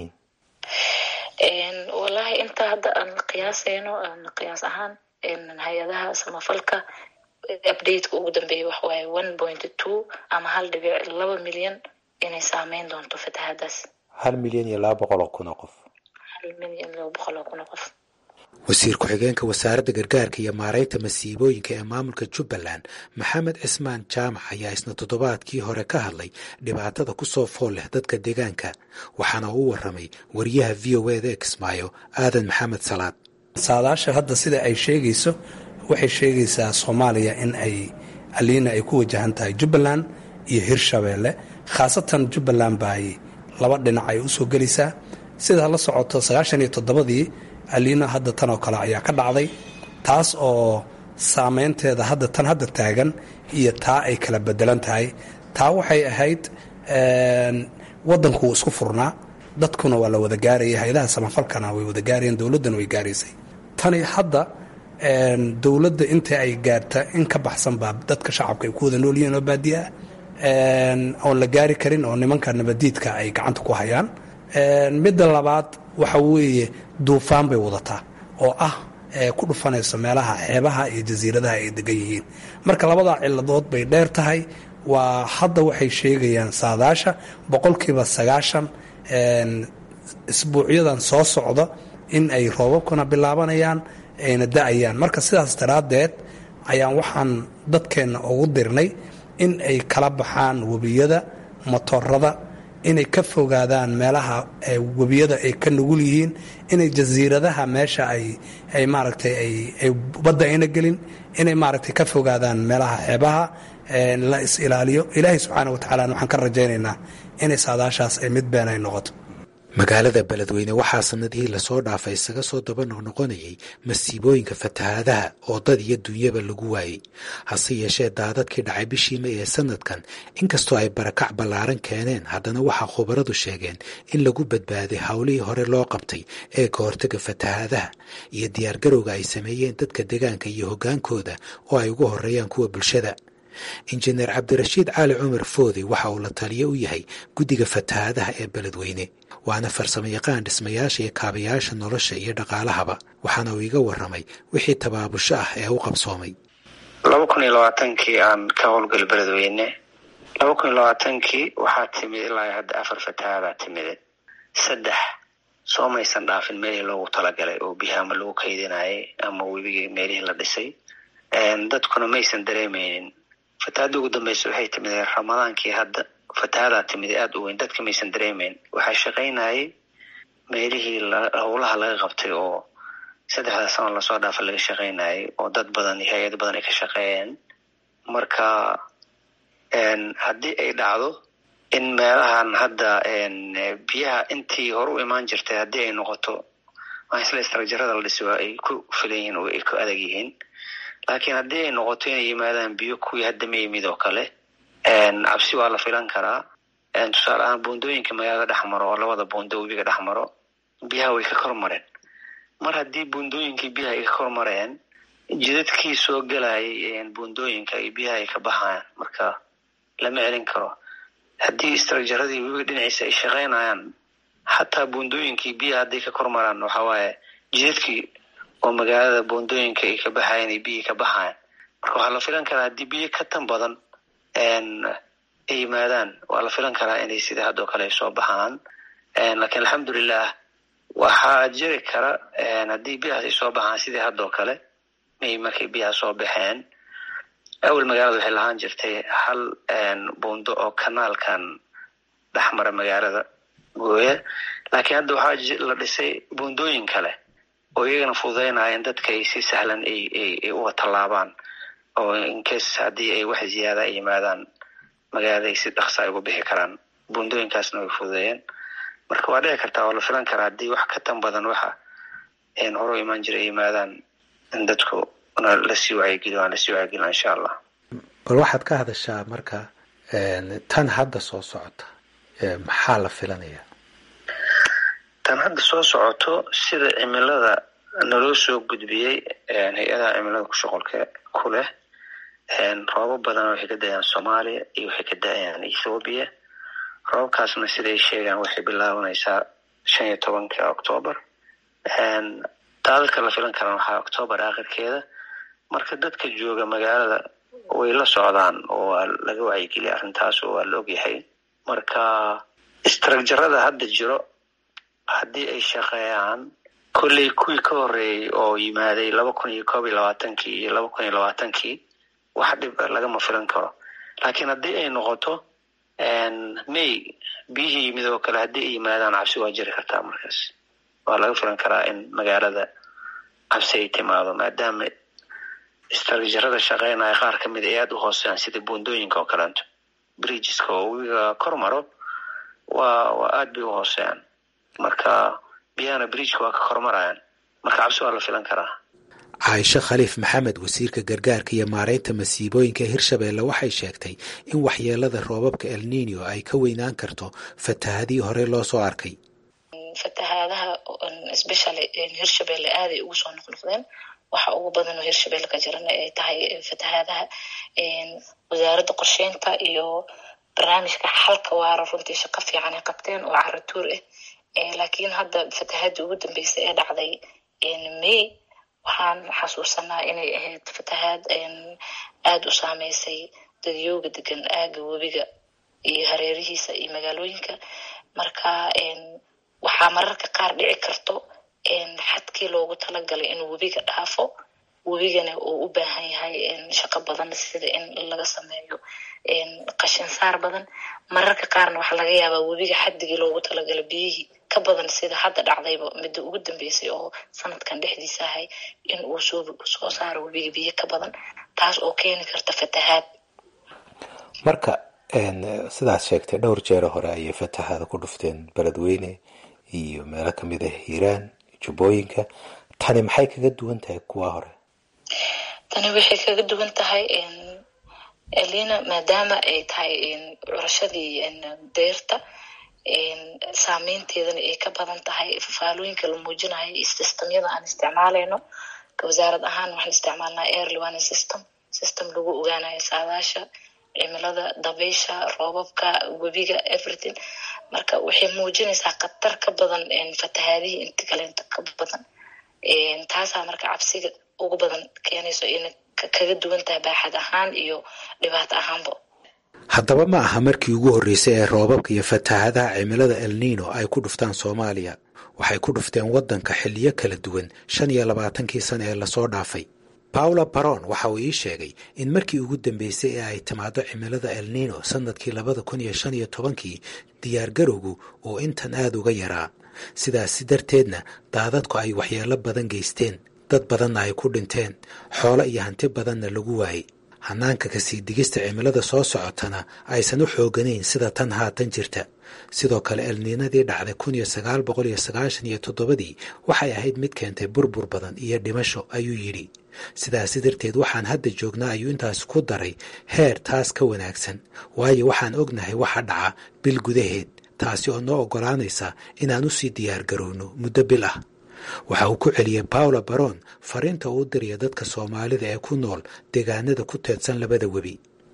yihiin wallaahi inta hadda aan qiyaasayno qiyaas ahaan hay-adaha samafalka updateka ugu dambeeya waxawaaye one point two ama hal dhibic laba milyan inay saameyn doonto fatahaadaas hal milyan iyo laba boqol oo kun oo qof hal milyan laba boqol oo kun oo qof wasiir ku-xigeenka wasaaradda gargaarka iyo maaraynta masiibooyinka ee maamulka jubbaland maxamed cismaan jaamac ayaa isna toddobaadkii hore ka hadlay dhibaatada ku soo fool leh dadka deegaanka waxaana uu warramay wariyaha v o eda ee kismaayo aadan maxamed salaad saadaasha hadda sida ay sheegayso waxay sheegaysaa soomaaliya in ay aliina ay ku wajahan tahay jubbaland iyo hirshabeelle khaasatan jubbaland baay laba dhinac ay u soo gelaysaa sidaa la socoto sagaashan iyo toddobadii aliina hadda tan oo kale ayaa ka dhacday taas oo saameynteeda hadda tan hadda taagan iyo taa ay kala bedelan tahay taa waxay ahayd waddankuu isku furnaa dadkuna waa la wada gaaraya hay-adaha samafalkana way wada gaarayeen dowladdana way gaaraysay tani hadda dowladda inta ay gaarta in ka baxsan baa dadka shacabka ay ku wada nool yihiin oo baadiya ah oon la gaari karin oo nimanka nabadiidka ay gacanta ku hayaan midda labaad waxa weeye duufaan bay wadataa oo ah ku dhufanayso meelaha xeebaha iyo jasiiradaha ay degan yihiin marka labadaa ciladood bay dheer tahay waa hadda waxay sheegayaan saadaasha boqolkiiba sagaashan isbuucyadan soo socda in ay roobabkuna bilaabanayaan ayna da-ayaan marka sidaas daraaddeed ayaan waxaan dadkeenna ugu dirnay in ay kala baxaan webiyada motorada inay ka fogaadaan meelaha webiyada ay ka nugul yihiin inay jasiiradaha meesha ay ay maaragtay ay badda ayna gelin inay maaragtay ka fogaadaan meelaha xeebaha la is ilaaliyo ilaahay subxaana wa tacaala waxaan ka rajaynaynaa inay saadaashaas ay mid been ay noqoto magaalada beledweyne waxaa sanadihii lasoo dhaafay isaga soo daba noqnoqonayay masiibooyinka fatahaadaha oo dad iyo dunyaba lagu waayey hase yeeshee daadadkii dhacay bishii may ee sanadkan inkastoo ay barakac ballaaran keeneen haddana waxaa khubaradu sheegeen in lagu badbaaday howlihii hore loo qabtay ee ka hortaga fatahaadaha iyo diyaargarowga ay sameeyeen dadka deegaanka iyo hoggaankooda oo ay ugu horeeyaan kuwa bulshada injineer cabdirashiid cali cumar foode waxa uu la taliyo u yahay guddiga fatahaadaha ee beledweyne waana farsamo yaqaan dhismayaasha iyo kaabayaasha nolosha iyo dhaqaalahaba waxaana uu iga warramay wixii tabaabusho ah ee u qabsoomay laba kun iyo labaatankii aan ka howlgal beledweyne laba kun iyo labaatankii waxaa timid ilaa hadda afar fatahaadaa timide saddex soo maysan dhaafin meelihii loogu talagalay oo biyaha ama lagu kaydinayay ama webigii meelihii la dhisay dadkuna maysan dareemeynin fatahaadda ugu dambeysa waxay timid ramadaankii hadda fatahadaa timid aada u weyn dadka maysan dareemeyn waxaa shaqaynayay meelihii howlaha laga qabtay oo saddexda sano lasoo dhaafa laga shaqaynayay oo dad badan iyo hay-ado badan ay ka shaqeeyeen marka haddii ay dhacdo in meelahan hadda biyaha intii hore u imaan jirtay haddii ay noqoto isla istrajarada la dhisi waa ay ku filan yihiin oo ay ku adag yihiin laakiin haddii ay noqoto inay yimaadaan biyo kuwii hadda ma yimid oo kale cabsi waa la filan karaa tusaale ahaan buundooyinka magaalada dhex maro oo labada buundo webiga dhex maro biyaha way ka kor mareen mar haddii buundooyinkii biyaha ay ka kor mareen jidadkii soo gelayay buundooyinka iyo biyaha ay ka baxayaan marka lama celin karo haddii istrajaradii webiga dhinaciisa ay shaqaynayaan xataa buundooyinkii biyaha hadday ka kor maraan waxa waaye jidadkii oo magaalada buundooyinka ay ka baxayan iyo biyihii ka baxayan marka waxaa la filan karaa haddii biyo ka tan badan ay yimaadaan waa la filan karaa inay sida haddoo kale ay soo baxaan lakiin alxamdulilah waxaa jiri kara haddii biyahaas ay soo baxaan sidii haddoo kale may markay biyaha soo baxeen awel magaalada waxay lahaan jirtay hal buundo oo kanaalkan dhexmara magaalada gooya laakiin hadda waxaa la dhisay buundooyin kale oo iyagana fududeynaya in dadka ay si sahlan ay uga tallaabaan oo incase haddii ay wax ziyaada ay yimaadaan magaalada ay si dhaqsa ay uga bixi karaan buundooyinkaasna way fududeeyeen marka waa dhici kartaa waa la filan karaa haddii wax ka tan badan waxa hore u imaan jira ay yimaadaan in dadku na lasii wacyigeliyo aan lasii wacyigelina insha allah bal waxaad ka hadashaa marka tan hadda soo socota maxaa la filanayaa tan hadda soo socoto sida cimilada naloo soo gudbiyey hay-adaha cimilada kushoqolka ku leh roobab badan waxay ka da-ayaan soomaaliya iyo waxay ka da-ayaan ethoobiya roobabkaasna siday sheegaan waxay bilaabanaysaa shan iyo tobanka octoobar daadadka la filan karaan waxaa octoobar aakhirkeeda marka dadka jooga magaalada way la socdaan oo waa laga wacyigeliya arrintaas oo waa la ogyahay marka istrajarada hadda jiro haddii ay shaqeeyaan kolley kuwii ka horeeyey oo yimaaday laba kun iyo koob iyo labaatankii iyo laba kun iyo labaatankii wax dhib lagama filan karo laakiin haddii ay noqoto may biyihii yimid oo kale haddii ay yimaadaan cabsi waa jiri kartaa markaas waa laga filan karaa in magaalada cabsi ay timaado maadaama istrajarada shaqeynaya qaar ka mid ay aada u hooseeyaan sida buundooyinka oo kaleeto bridgeska oo wiga kor maro waa waa aada bay u hooseeyaan marka biyahana bridgeka waa ka kormarayaan marka cabsi waa la filan karaa caaisho khaliif maxamed wasiirka gargaarka iyo maareynta masiibooyinka hirshabeelle waxay sheegtay in waxyeelada roobabka el nino ay ka weynaan karto fatahadii hore loo soo arkay fatahaadaha especially hirshabelle aaday ugu soo noqnoqdeen waxa ugu badan oo hirshabelle ka jirana ay tahay fatahaadaha wasaaradda qorsheynta iyo barnaamijka xalka waara runtii shaqo fiican ay qabteen oo caratuur ah laakiin hadda fatahadii ugu dambeysay ee dhacday may waxaan xasuusanaa inay ahayd fatahaad aada u saameysay dadyooga degan aaga webiga iyo hareerihiisa iyo magaalooyinka marka waxaa mararka qaar dhici karto xadkii loogu talagalay inuu webiga dhaafo webigana uu u baahan yahay shaqo badan sida in laga sameeyo qashin saar badan mararka qaarna waxaa laga yaabaa webiga xaddigii loogu talagalay biyihii ka badan sida hadda dhacdayba midda ugu dambeysay oo sanadkan dhexdiisa ahay in uu soo soo saaro webiga biyo ka badan taas oo keeni karta fatahaad marka sidaad sheegtay dhowr jeero hore ayay fatahaada ku dhufteen beledweyne iyo meelo kamid ah hiiraan jubbooyinka tani maxay kaga duwan tahay kuwa hore tani waxay kaga duwan tahay elina maadaama ay tahay curashadii deyrta saameynteedana ay ka badan tahay fafaalooyinka la muujinayo iyo systemyada aan isticmaalayno wasaarad ahaan waxaan isticmaalnaa airly warning system system lagu ogaanayo saadaasha cimilada dabaysha roobabka webiga everything marka waxay muujinaysaa khatar ka badan fatahaadihii inta kaleenta ka badan taasaa marka cabsiga ugu badan keenayso ina kaga duwan tahay baaxad ahaan iyo dhibaato ahaanba haddaba ma aha markii ugu horreysay ee roobabka iyo fatahaadaha cimilada el nino ay ku dhuftaan soomaaliya waxay ku dhufteen waddanka xilliyo kala duwan shan iyo labaatankii sana ee lasoo dhaafay paula baron waxa uu ii sheegay in markii ugu dambeysay ee ay timaado cimilada el nino sannadkii labada kun iyo shan iyo tobankii diyaargarowgu uu intan aada uga yaraa sidaasi darteedna daadadku ay waxyeello badan geysteen dad badanna ay ku dhinteen xoolo iyo hanti badanna lagu waayey hanaanka kasii digista cimilada soo socotana aysan u xooganayn sida tan haatan jirta sidoo kale elniinadii dhacday kun iyo sagaal boqol iyo sagaashan iyo toddobadii waxay ahayd mid keentay burbur badan iyo dhimasho ayuu yidhi sidaasi darteed waxaan hadda joognaa ayuu intaas ku daray heer taas ka wanaagsan waayo waxaan ognahay waxa dhaca bil gudaheed taasi oo noo oggolaanaysa inaan u sii diyaargarowno muddo bil ah waxa uu ku celiyey paula baron fariinta uu diraya dadka soomaalida ee ku nool deegaanada ku teedsan labada webi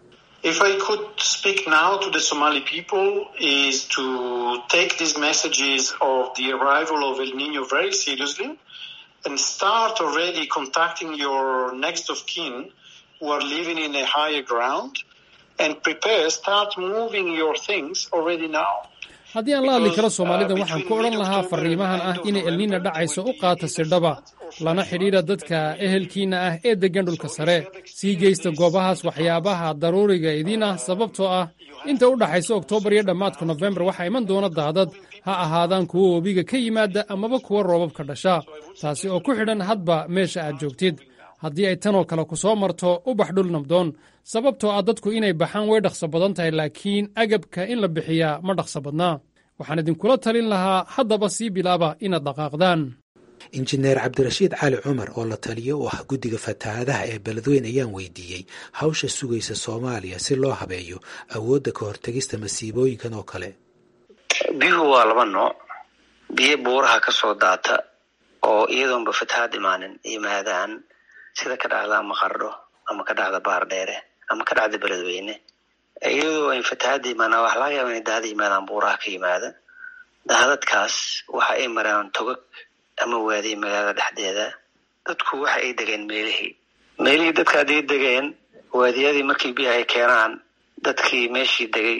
If I could speak now to the Somali people is to take these messages of the arrival of El Nino very seriously and start already contacting your next of kin who are living in a higher ground and prepare, start moving your things already now. haddii aan la hadli karo soomaalida waxaan ku odhan lahaa fariimahan ah inay elniina dhacayso u qaata sidhaba lana xidhiidha dadka ehelkiinna ah ee deggan dhulka sare sii geysta goobahaas waxyaabaha daruuriga idiin ah sababtoo ah inta u dhaxaysa oktoobar iyo dhammaadka nofembar waxaa iman doona daadad ha ahaadaan kuwa webiga ka yimaada amaba kuwa roobabka dhasha taasi oo ku xidhan hadba meesha aad joogtid haddii ay tanoo kale ku soo marto u bax dhul nabdoon sababtoo ah dadku inay baxaan way dhaqso badan tahay laakiin agabka in la bixiyaa ma dhaqso badnaa waxaan idinkula talin lahaa haddaba sii bilaaba inaad dhaqaaqdaan injineer cabdirashiid cali cumar oo la taliyo u ah guddiga fatahaadaha ee beledweyn ayaan weydiiyey hawsha sugaysa soomaaliya si loo habeeyo awoodda ka hortegista masiibooyinkan oo kale biyuhu waa laba nooc biyo buuraha ka soo daata oo iyadoonba fatahaad imaanin yimaadaan sida ka dhacda ama qardho ama ka dhacda baar dheere ama ka dhacda beledweyne iyadoo ay fatahaadda imaanaan wax laga yaaba inay daada yimaadaan buuraha ka yimaada daadadkaas waxa ay maraan togag ama waadiye magaalada dhexdeeda dadku waxa ay degeen meelihii meelihii dadka hadday degeen waadiyadii markii biyaha ay keenaan dadkii meeshii degay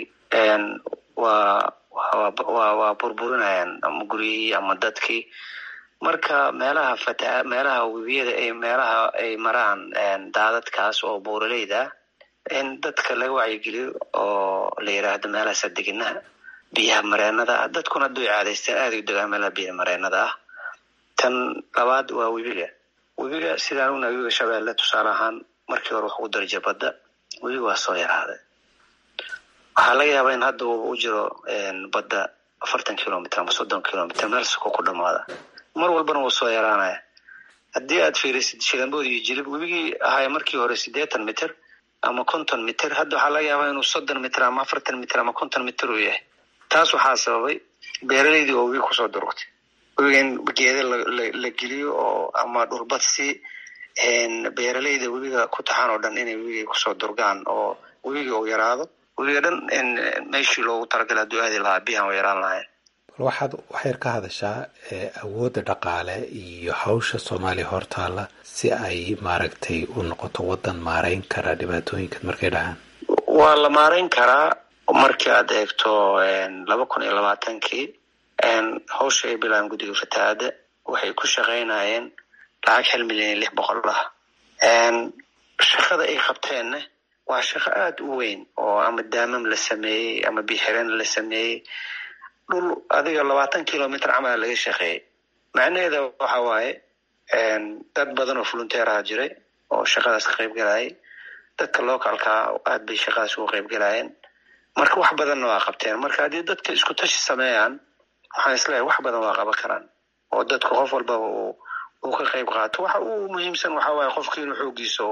waa waa waa burburinayaan ama guryihii ama dadkii marka meelaha fata meelaha webiyada ay meelaha ay maraan daadadkaas oo buuraleyda in dadka laga wacyigeliyo oo la yiraahdo meelahaasa deginaha biyaha mareenada ah dadkuna haduu caadaysteen aada u degaan meelaha biyaha mareenada ah tan labaad waa webiga webiga sidaan una webiga shabeelle tusaale ahaan markii hore wax ugu darja badda webiga waa soo yaraaday waxaa laga yaabaa in hadda uu u jiro badda afartan kilomitr ama soddon kilomitr meel suko ku dhamaada mar walbana wuu soo yaraanaya haddii aad fiirisid shilambood iyo jilib webigii ahay markii hore siddeetan mitr ama konton mitr hadda waxaa laga yaabaa inuu soddon mitr ama afartan mitr ama konton mitr uu yahay taas waxaa sababay beeraleydii oo webiga kusoo durugtay webiga in geeda la geliyo oo ama dhulbadsi beeraleyda webiga ku taxan oo dhan inay webiga kusoo durgaan oo webiga uu yaraado webiga dhan meeshii loogu talagala hadduu aadi lahaa biyahan u yaraan lahayn bal waxaad waxyar ka hadashaa awoodda dhaqaale iyo hawsha soomaaliya hortaalla si ay maaragtay u noqoto waddan maarayn kara dhibaatooyinkan markay dhahaan waa la maarayn karaa markii aad eegto laba kun iyo labaatankii hawsha ay bilaabeen guddiga fatahaada waxay ku shaqaynayeen lacag hal milyan iyo lix boqol ah shaqada ay qabteenna waa shaqo aada u weyn oo ama daamam la sameeyey ama bixireen la sameeyey dhul adiga labaatan kilomitr camala laga shaqeeyey macnaheeda waxa waaye dad badan oo volunteeraha jiray oo shaqadaas ka qayb galayay dadka localkaa aad bay shaqadaas uga qayb galayeen marka wax badanna waa qabteen marka haddii dadka isku tashi sameeyaan waxaan isleeyahay wax badan waa qaban karaan oo dadku qof walbaba uu uu ka qayb qaato waxa uu muhiimsan waxa waaye qofka inuu xoogiisa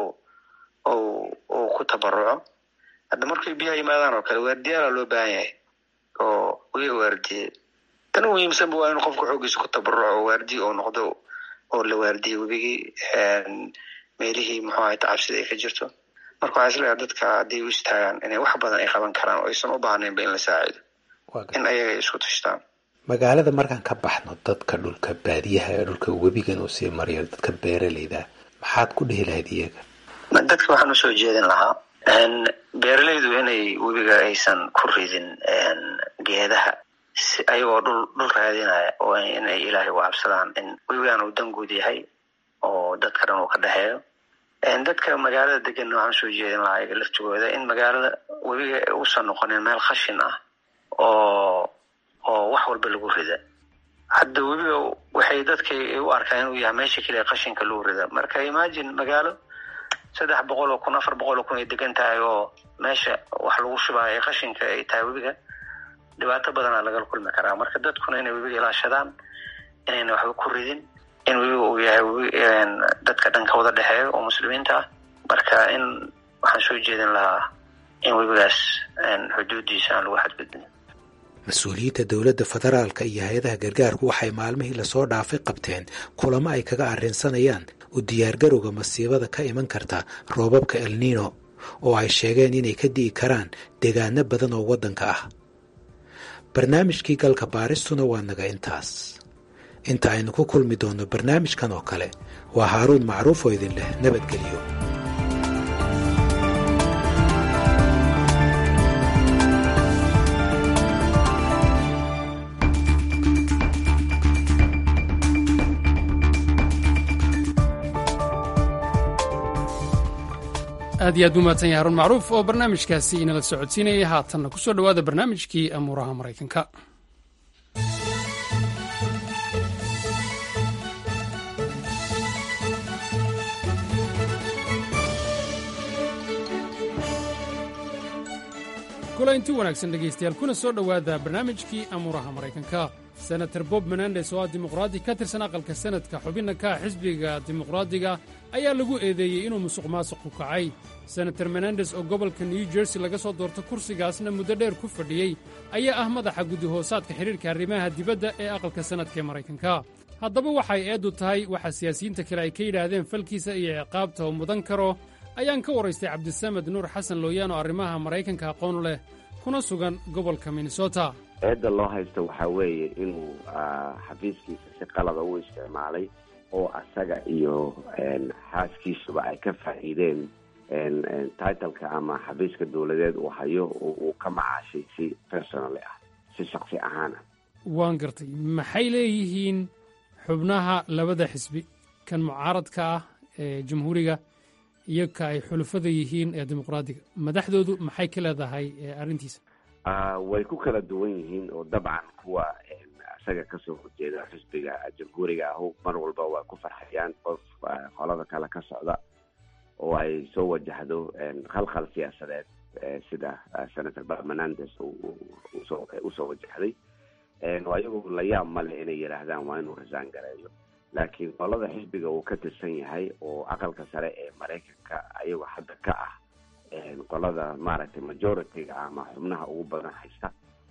uu ku tabaruco hadda markay biyaha yimaadaan oo kale waardiyaala loo baahan yahay oo wiga waardiye tan u muhiimsanba waa inuu qofka xoogiisa ku tabaruco oo waardiye oo noqdo oo la waardiye webigii meelihii muxuu ahay tacabsida ay ka jirto marka waxaa isleeyahay dadka hadday u istaagaan inay wax badan ay qaban karaan oo aysan u baahnaynba in la saacido in ayaga ay isku tashtaan magaalada markaan ka baxno dadka dhulka baadiyaha ee dhulka webigan uu sii mariyo dadka beeraleyda maxaad ku dhihi lahayd iyaga dadka waxaan usoo jeedin lahaa beeraleydu inay webiga aysan ku ridin geedaha si ayagoo dhul dhul raadinaya oo inay ilaahay u cabsadaan in webigan uu danguud yahay oo dadka dhan uu ka dhexeeyo dadka magaalada deganna waxaan usoo jeedin lahaa iyaga laftigooda in magaalada webiga uusan noqonin meel khashin ah oo oo wax walba lagu rida hadda webiga waxay dadka u arkaan inuu yahay meesha keliya qashinka lagu rida marka imagine magaalo saddex boqol oo kun afar boqol oo kun ay degan tahay oo meesha wax lagu shubaayo ee qashinka ay tahay webiga dhibaato badanaa lagala kulmi karaa marka dadkuna inay webiga ilaashadaan inayna waxba ku ridin in webiga uu yahay webi dadka dhanka wada dhexeeyo oo muslimiinta ah marka in waxaan soo jeedin lahaa in webigaas xuduudiisa aan lagu xadgudbin mas-uuliyiinta dowladda federaalka iyo hay-adaha gargaarku waxay maalmihii lasoo dhaafay qabteen kulamo ay kaga arrinsanayaan u diyaargarowga masiibada ka iman karta roobabka elnino oo ay sheegeen inay ka di'i karaan deegaano badan oo waddanka ah barnaamijkii galka baaristuna waa naga intaas inta aynu ku kulmi doonno barnaamijkan oo kale waa haaruun macruuf oo idin leh nabadgelyo aad iyo aad u mahadsan yahay haruun macruuf oo barnaamijkaasi inala socodsiinayay haatanna ku soo dhowaada barnaamijkii amuuraha maraykanka kulanti wanaagsan dhegaystayaal kuna soo dhowaada barnaamijkii amuuraha maraykanka senator bob menendes oo ah dimuqraadi ka tirsan aqalka senadka xubinna ka ah xisbiga dimuqraadiga ayaa lagu eedeeyey inuu musuq maasuq ku kacay senator menendes oo gobolka new jersey laga soo doorto kursigaasna muddo dheer ku fadhiyey ayaa ah madaxa guddi-hoosaadka xidhiirka arrimaha dibadda ee aqalka sannadka ee maraykanka haddaba waxay eeddu tahay waxa siyaasiyiinta kale ay ka yidhaahdeen falkiisa iyo ciqaabta uu mudan karo ayaan ka waraystay cabdisamed nuur xasan looyaan oo arrimaha maraykanka aqoon leh kuna sugan gobolka minnesota eedda loo haysto waxaa weeye inuu xafiiskiisa si qalada u isticmaalay oo asaga iyo xaaskiisuba ay ka faa'iideen titleka ama xafiiska dowladeed uu hayo uu ka macaashay si personally ah si shaksi ahaan ah waan gartay maxay leeyihiin xubnaha labada xisbi kan mucaaradka ah ee jamhuuriga iyo ka ay xulufada yihiin ee dimuqraadiga madaxdoodu maxay ka leedahay arrintiisa way ku kala duwan yihiin oo dabcan kuwa isaga kasoo horjeeda xisbiga jamhuuriga ahu mar walba waa ku farxayaan qof qolada kale ka socda oo ay soo wajahdo khalkhal siyaasadeed sida senator bob menandes usoo wajahday ayagu la yaab male inay yidhaahdaan waa inuu rasaan gareeyo laakiin qolada xisbiga uu ka tirsan yahay oo aqalka sare ee maraykanka ayagoo hadda ka ah qolada maaragtay majority-ga ama xubnaha ugu badan haysta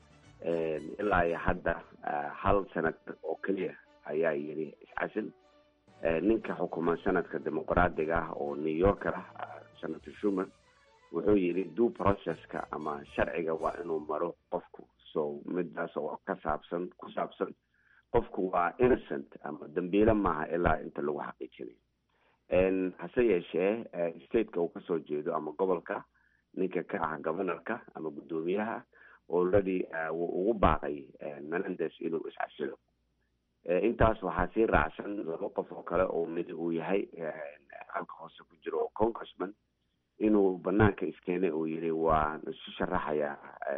ilaa iyo hadda hal senator oo keliya ayaa yidhi iscasil ninka xukuman sanadka dimuqraadiga ah oo new yorker ah senator shumer wuxuu yidhi due processka ama sharciga waa inuu maro qofku so midaas oo ka saabsan ku saabsan qofku waa innocent ama dambiile maaha ilaa inta lagu xaqiijinayo hase yeeshee stateka uu kasoo jeedo ama gobolka ninka ka ah governorka ama guddoomiyaha already wuu ugu baaqay menandes inuu iscasilo intaas waxaa sii raacsan laba qof oo kale oo mid uu yahay halka hoose ku jiro oo congressman inuu banaanka iskeenay uu yidhi waan isu sharaxayaa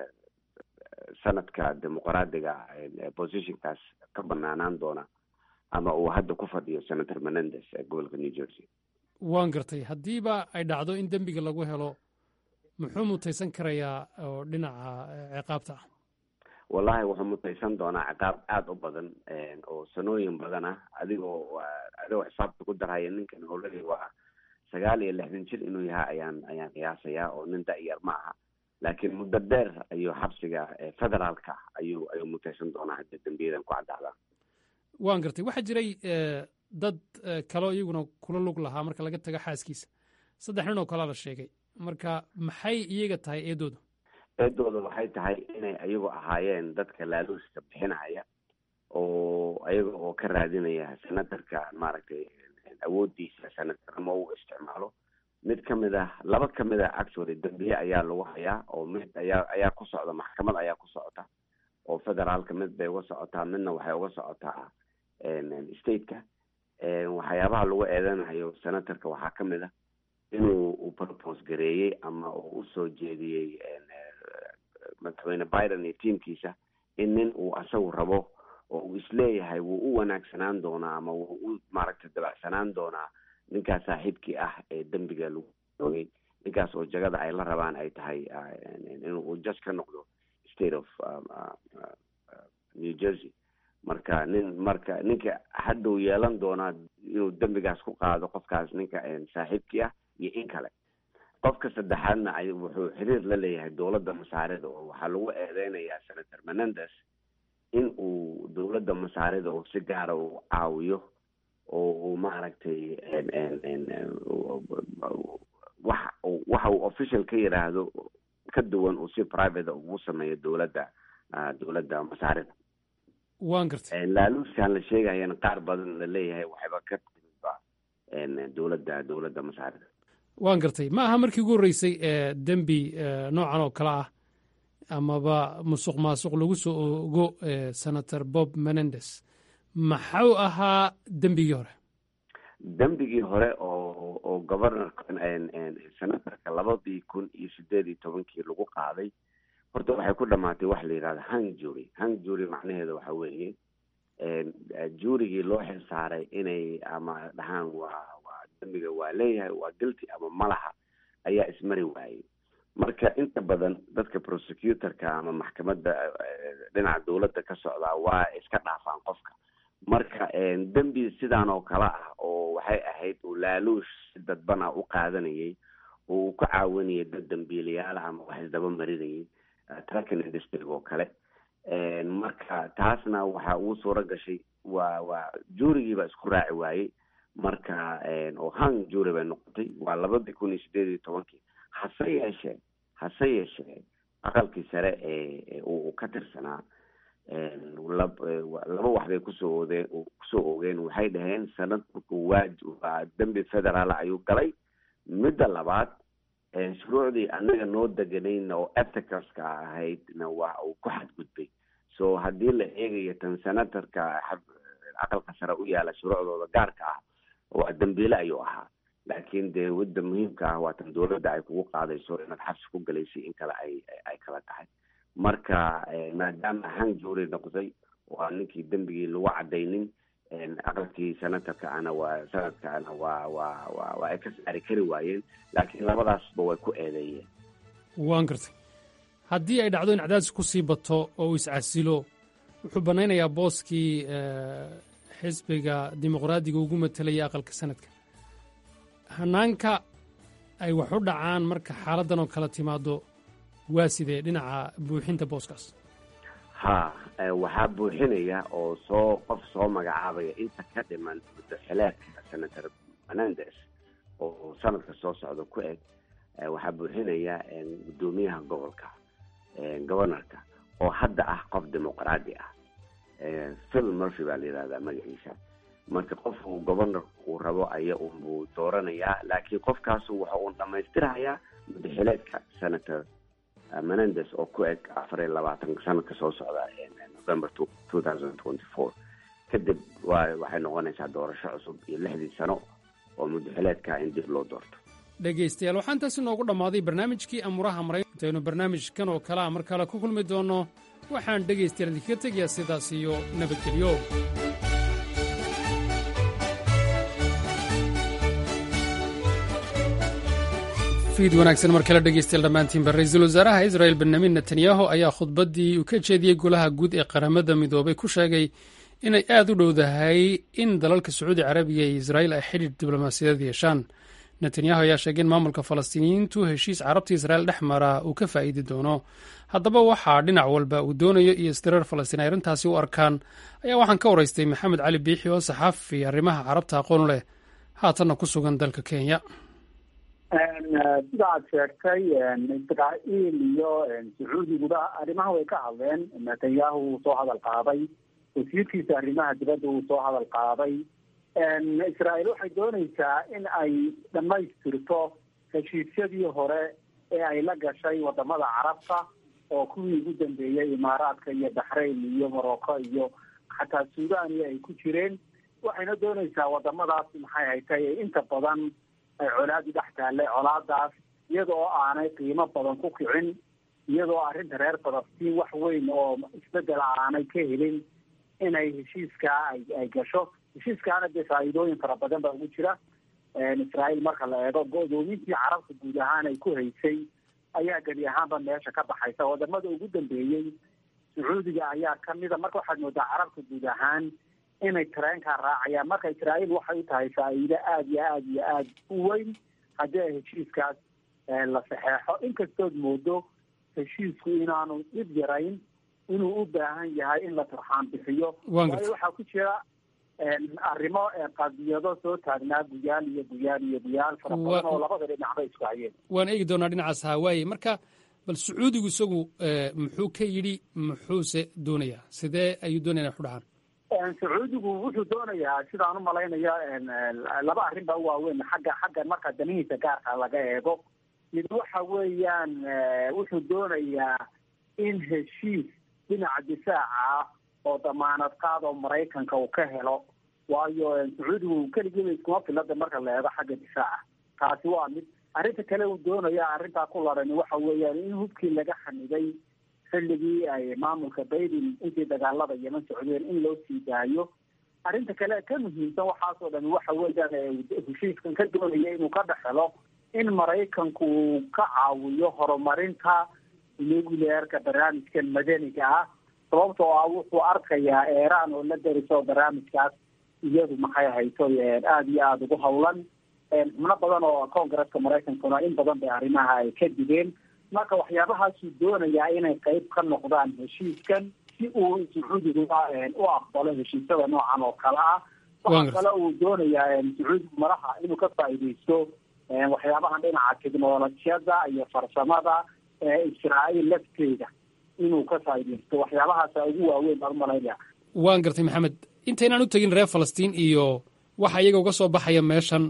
sanadka dimuqraadiga positionkaas ka banaanaan doona ama uu hadda ku fadhiyo senator menandes ee gobolka new jersey waan gartay haddiiba ay dhacdo in dembiga lagu helo muxuu mutaysan karayaa oo dhinaca ciqaabta ah wallahi wuxuu mutaysan doonaa ciqaab aada u badan oo sanooyin badan ah adigoo adigoo xisaabta ku darhaya ninkan already waa sagaal iyo lixdan jir inuu yahay ayaan ayaan qiyaasayaa oo nin da-yar ma aha laakiin muddo dheer ayuu xabsiga federaalka ayuu ayuu mutaysan doonaa haddii dembiyadan ku caddaadaan waan gartay waxaa jiray dad kaloo iyaguna kula lug lahaa marka laga tago xaaskiisa saddex nin oo kalea la sheegay marka maxay iyaga tahay eedooda eedooda waxay tahay inay ayagu ahaayeen dadka laaluuska bixinaya oo ayaga oo ka raadinaya senatarka maaragtay awoodiisa senatarnimo u isticmaalo mid ka mid ah laba ka mid ah actually dambiye ayaa lagu hayaa oo mid ayaa ayaa ku socda maxkamad ayaa ku socota oo federaalka mid bay uga socotaa midna waxay uga socotaa stateka waxyaabaha lagu eedanayo senatorka waxaa ka mid ah inuu uu propose gareeyey ama uu usoo jeediyey madaxweyne biden iyo tiamkiisa in nin uu asagu rabo oo uu isleeyahay wuu u wanaagsanaan doonaa ama wuu u maaragtay dabacsanaan doonaa ninkaas saaxiibkii ah ee dembiga lagu oogay ninkaas oo jagada ay la rabaan ay tahay inuu judge ka noqdo state of new jersey marka nin marka ninka hadduu yeelan doonaa inuu dembigaas ku qaado qofkaas ninka saaxiibkii ah iyo in kale qofka saddexaadna ay wuxuu xiriir la leeyahay dowladda masaarida oo waxaa lagu eedeynayaa senator menandes in uu dowladda masaarida oo si gaara uu caawiyo oo uu maaragtay wax waxa uu official ka yidhaahdo ka duwan uu si private ugu sameeyo dowladda dowladda masaarida waan gartay laaluuskan la sheegayana qaar badan la leeyahay waxayba ka timidba dowladda dowladda masaarida waan gartay ma aha markii ugu horreysay ee dembi noocan oo kale ah amaba musuq maasuq lagu soo ogo senator bob menendes maxuu ahaa dembigii hore dembigii hore oo oo governorka senatorka labadii kun iyo sideed iyo tobankii lagu qaaday horta waxay ku dhamaatay wax la yidhahdo hang jury hang jury macnaheedu waxa weeye juurigii loo xil saaray inay ama dhahaan waa waa dembiga waa leeyahay waa guilty ama malaha ayaa ismari waayey marka inta badan dadka prosecutorka ama maxkamadda dhinaca dowladda ka socdaa waa iska dhaafaan qofka marka dembi sidaan oo kale ah oo waxay ahayd uu laaluush si dadbana u qaadanayay oo uu ka caawinayay dad dambiilayaal ama wax isdaba marinayay tracking industry oo kale marka taasna waxa uu suuro gashay waa waa juurigiiba isku raaci waayey marka oo hang juuri bay noqotay waa labadii kun iyo sideed iyo tobankii hase yeeshee hase yeeshee aqalkii sare ee uu ka tirsanaa laba wax bay kusoo odeen kusoo ogeen waxay dhaheen sanad markuu waaj waa dembi federaal ayuu galay midda labaad shuruucdii anaga noo deganayna oo ethicalska ahaydna waa uu ku xadgudbay so haddii la eegayo tan senatorka aqalka sare u yaala shuruucdooda gaarka ah waa dambiile ayuu ahaa laakiin dee wadda muhiimka ah waa tan dowladda ay kugu qaadayso inaad xabsi ku galaysay in kale ay ay kala tahay marka maadaama hang juuri noqday waa ninkii dembigii lagu cadaynin aqalkii senatorka ana waa sanadka ana waa waa wa waa ay ka saari kari waayeen laakiin labadaasba way ku eedeeyeen waan gartay haddii ay dhacdo in cadaadis ku sii bato oo uu iscasilo wuxuu bannaynayaa booskii xisbiga dimuqraadiga ugu matelaya aqalka sanadka hanaanka ay wax u dhacaan marka xaaladdan oo kala timaado waa sidee dhinaca buuxinta booskaas ha waxaa buuxinaya oo soo qof soo magacaabaya inta ka dhiman muddaxileedka senator menandes oo sanadka soo socda ku eg waxaa buuxinaya guddoomiyaha gobolka governorka oo hadda ah qof dimuqraadi ah phil murphy baa la yidhahdaa magaciisa marka qofku governorka uu rabo aya unbuu dooranayaa laakiin qofkaasu waxa uu dhamaystirahayaa muddaxileedka senator menandes oo ku eg afar iyo labaatanka sanadka soo socda november two thousand twenty four kadib wa waxay noqonaysaa doorasho cusub iyo lixdii sano oo muddaxileedka in dib loo doorto dhegaystayaal waxaa intaasi noogu dhammaaday barnaamijkii amuraha maraykan intaynu barnaamijkan oo kale a mar kale ku kulmi doonno waxaan dhegaystayaal idinkaga tegayaa sidaas iyo nabadgelyo fiid wanaagsan mar kale dhegeystayaal dhammaantiinba ra-iisul wasaaraha israel benyamin netanyahu ayaa khudbaddii uu ka jeediyey golaha guud ee qaramada midoobay ku sheegay inay aad u dhowdahay in dalalka sacuudi carabiya iyo israel ay xidhiir diblomaasiyadeed yeeshaan netanyahu ayaa sheegay in maamulka falastiiniyiintu heshiis carabta israel dhex mara uu ka faa'iidi doono haddaba waxaa dhinac walba uu doonayo iyo isdiraer falastiin ay arrintaasi u arkaan ayaa waxaan ka waraystay maxamed cali biixi oo saxaafi arrimaha carabta aqoon leh haatanna ku sugan dalka kenya sida aad sheegtay israa'iil iyo sacuudiguba arrimaha way ka hadleen netanyahu wuu soo hadal qaaday wasiirkiisa arrimaha dibadda wuu soo hadal qaaday israa'iil waxay doonaysaa in ay dhammaystirto heshiisyadii hore ee ay la gashay wadamada carabta oo kuwii ugu dambeeyey imaaraadka iyo baxrayn iyo morocco iyo xataa suudaniya ay ku jireen waxayna doonaysaa wadamadaas maxay haytay inta badan ay colaadi dhex taalle colaadaas iyada oo aanay qiimo badan ku kicin iyadoo arrinta reer falastiin wax weyn oo isbedela aanay ka helin inay heshiiskaa ay ay gasho heshiiskaana dee faa'iidooyin fara badan baa ugu jira israa'iil marka la eego go-doomintii carabta guud ahaan ay ku haysay ayaa geli ahaanba meesha ka baxaysa wadamada ugu dambeeyey sacuudiga ayaa kamida marka waxaad moodaa carabta guud ahaan inay tareenkaa raacayaan marka israa'iil waxay u tahay faa'iido aada iyo aada iyo aada u weyn haddii ay heshiiskaas la saxeexo inkastood moodo heshiisku inaanu dhib yarayn inuu u baahan yahay in la turxaan bixiyo waayo waxaa ku jira arrimo qadiyado soo taagnaa guyaal iyo guyaal iyo guyaal fara badan oo labada dhinacba isku hayeen waan eegi doonaa dhinacaas hawaaye marka bal sacuudigu isagu muxuu ka yidhi muxuuse doonayaa sidee ayuu doonaya inay xudhahaan sacuudigu wuxuu doonayaa sidaan umalaynaya laba arrin baa u waaweyn xagga xagga marka danihiisa gaarka laga eego mid waxa weeyaan wuxuu doonayaa in heshiis dhinaca difaaca ah oo damaanad qaad oo maraykanka uu ka helo waayo sacuudigu keligiiba iskuma filada marka la eego xagga difaaca taasi waa mid arrinta kale uu doonaya arrintaa ku larani waxa weeyaan in hubkii laga xamiday xilligii ay maamulka baiden intii dagaalada yeman socdeen in loo sii daayo arrinta kale ka muhiimsan waxaasoo dhami waxa weeyaan heshiiskan ka doonaya inuu ka dhex helo in maraykanku uu ka caawiyo horumarinta nuclearka barnaamijkan madaniga ah sababtoo ah wuxuu arkayaa eeraan oo la dariso barnaamijkaas iyadu maxay hayso aada iyo aada ugu hawlan xubno badan oo congresska maraykankuna in badan bay arrimaha ay ka digeen marka waxyaabahaasuu doonayaa inay qeyb ka noqdaan heshiiskan si uu sacuudiga u aqbalo heshiisyada noocan oo kale ah waxa kale uu doonayaa sacuudigu madaxa inuu ka faa'iidaysto waxyaabahan dhinaca technolojiyada iyo farsamada israa'iil lafteeda inuu ka faa'iidaysto waxyaabahaasa ugu waaweyn baan umalaynaya waan gartay maxamed intaynaan u tegin reer falastiin iyo waxa iyaga uga soo baxaya meeshan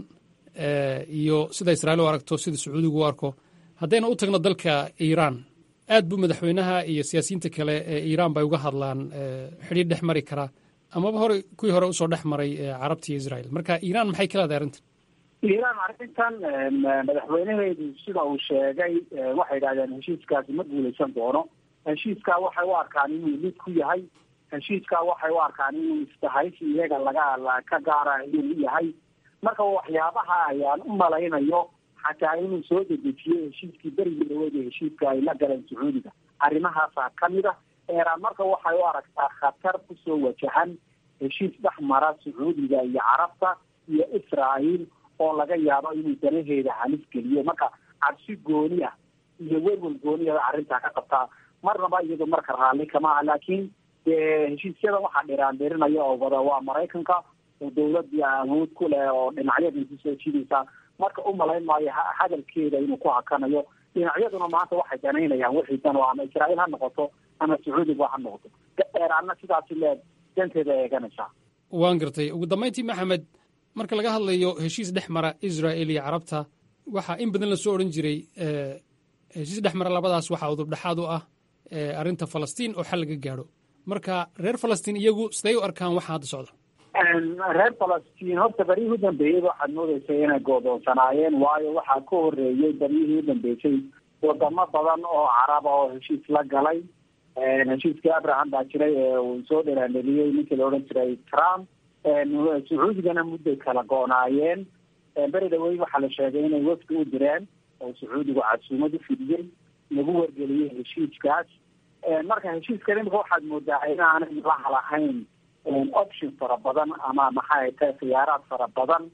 iyo sida israa'iil u aragto sida sacuudigu u arko haddayna u tagno dalka iiraan aad buu madaxweynaha iyo siyaasiyiinta kale ee iiraan bay uga hadlaan xidhiir dhex mari karaa amaba hore kuwii hore usoo dhex maray carabta iyo israa'iil marka iiraan maxay ka leedahay arrintan iiraan arrintan madaxweynaheedu sida uu sheegay waxay yidhahdeen heshiiskaasi ma guuleysan doono heshiiskaa waxay u arkaan inuu lid ku yahay heshiiskaa waxay u arkaan inuu isdahaysi iyaga laga ka gaara inuu yahay marka waxyaabaha ayaan u malaynayo xataa inuu soo dedejiyo heshiiskii berigii dhaweed ee heshiiska ay la galeen sacuudiga arrimahaasaa kamid a eeraan marka waxay u aragtaa khatar kusoo wajahan heshiis dhex mara sacuudiga iyo carabta iyo israa'iil oo laga yaabo inuu danaheeda halis geliyo marka cabsi gooni ah iyo welwel gooni ah arrintaa ka qabtaa marnaba iyado marka raalli kama ah laakiin dee heshiisyada waxaa dhiraan dhirinaya oo wada waa maraykanka oo dawladii awood ku leh oo dhinacyada kusoo jidaysa marka u malayn maayo hadalkeeda inuu ku hakanayo dhinacyaduna maanta waxay danaynayaan wixii dan oo ama israa'iil ha noqoto ama sacuudiga ha noqoto eeraanna sidaasi leed danteeda eeganaysaa waan gartay ugu dambayntii maxamed marka laga hadlayo heshiis dhex mara israa'il iyo carabta waxaa in badan lasoo odhan jiray heshiis dhex mara labadaas waxaa udubdhexaad u ah arrinta falastiin oo xal laga gaadho marka reer falastiin iyagu siday u arkaan waxa hadda socda reer falastiin horta beryihii u dambeeyey waxaad moodeysay inay goodoonsanaayeen waayo waxaa ka horeeyey beryihii u dambeysay wadamo badan oo caraba oo heshiis la galay heshiiskii abraham baa jiray ee uu soo dheraaneliyey ninkii la odhan jiray trump sacuudigana mudday kala go-naayeen beri dhaweyn waxaa la sheegay inay wafdi u direen oo sacuudigu casuumad u fidiyey lagu wargeliyey heshiiskaas marka heshiiskan imika waxaad moodaa inaanay laha lahayn option fara badan ama maxay tahay khiyaaraad fara badan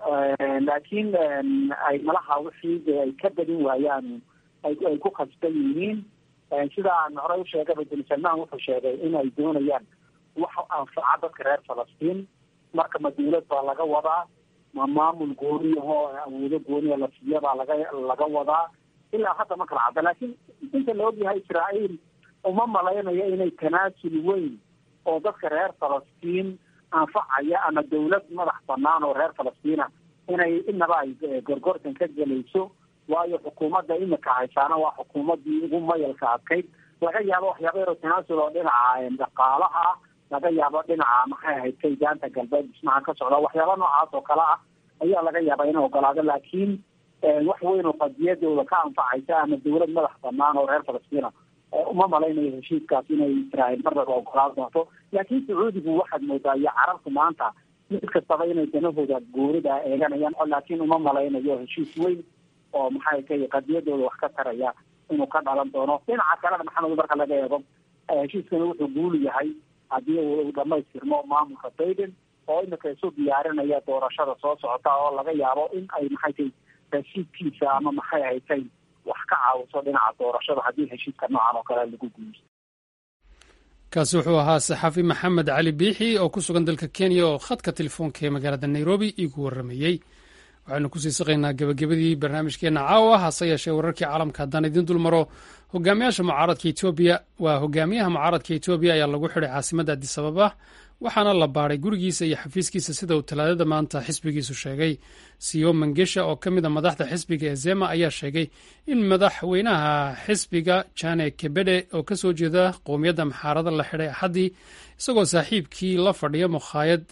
laakiin ay malaha wixii ay ka badin waayaan ay ku khasban yihiin sida aan horey usheegaba bin salmaan wuxuu sheegay in ay doonayaan wax anfaca dadka reer falastiin marka ma dawlad baa laga wadaa ma maamul gooniyahoo awoodo gooniya la siiya baa laga laga wadaa ilaa hadda ma kala cadda laakiin inta la ogyahay israa'iil uma malaynayo inay tanaasul weyn oo dadka reer falastiin anfacaya ama dawlad madax banaan oo reer falastiina inay inaba ay gorgortan ka gelayso waayo xukuumadda imika haysaana waa xukuumaddii ugu mayalka adkayd laga yaabo waxyaaba yaroo tanaasul oo dhinaca dhaqaalaha ah laga yaabo dhinaca maxay ahayd kaydaanta galbeed dhismaha ka socda waxyaaba noocaas oo kale ah ayaa laga yaabaa inay ogolaado laakiin wax weyn oo qadiyadooda ka anfacaysa ama dawlad madax banaan oo reer falastiina uma malaynayo heshiiskaas inay israa'iil marnaba ogolaan doonto laakiin sacuudigu waxaad moodaa iyo carabtu maanta mid kastaba inay danahooda goonida eeganayaan laakiin uma malaynayo heshiis weyn oo maxay tahay qadiyadooda wax ka taraya inuu ka dhalan doono dhinaca kalena maxamed marka laga eego heshiiskani wuxuu guul yahay haddii uu dhamaystirmo maamulka biden oo imika isu diyaarinaya doorashada soo socota oo laga yaabo in ay maxay tahay rasiidkiisa ama maxay haytay wax ka caawiso dhinaca doorashada haddii heshiiska noocan oo kale lagu guulaysto kaasi wuxuu ahaa saxaafi maxamed cali biixi oo ku sugan dalka kenya oo khadka telefoonka ee magaalada nairobi iigu warramayey waxaynu kusii saqaynaa gebagabadii barnaamijkeenna caawa hase yeeshee wararkii caalamka haddaan idiin dul maro hogaamiyaasha mucaaradka etoobiya waa hogaamiyaha mucaaradka etoobiya ayaa lagu xidhay caasimadda adis ababa waxaana la baadhay gurigiisa iyo xafiiskiisa sida uu talaadada maanta xisbigiisu sheegay siyo mangesha oo ka mid a madaxda xisbiga ee zema ayaa sheegay in madaxweynaha xisbiga jane kebede oo ka soo jeeda qowmiyadda maxaarada la xidhay axaddii isagoo saaxiibkii la fadhiya mukhaayad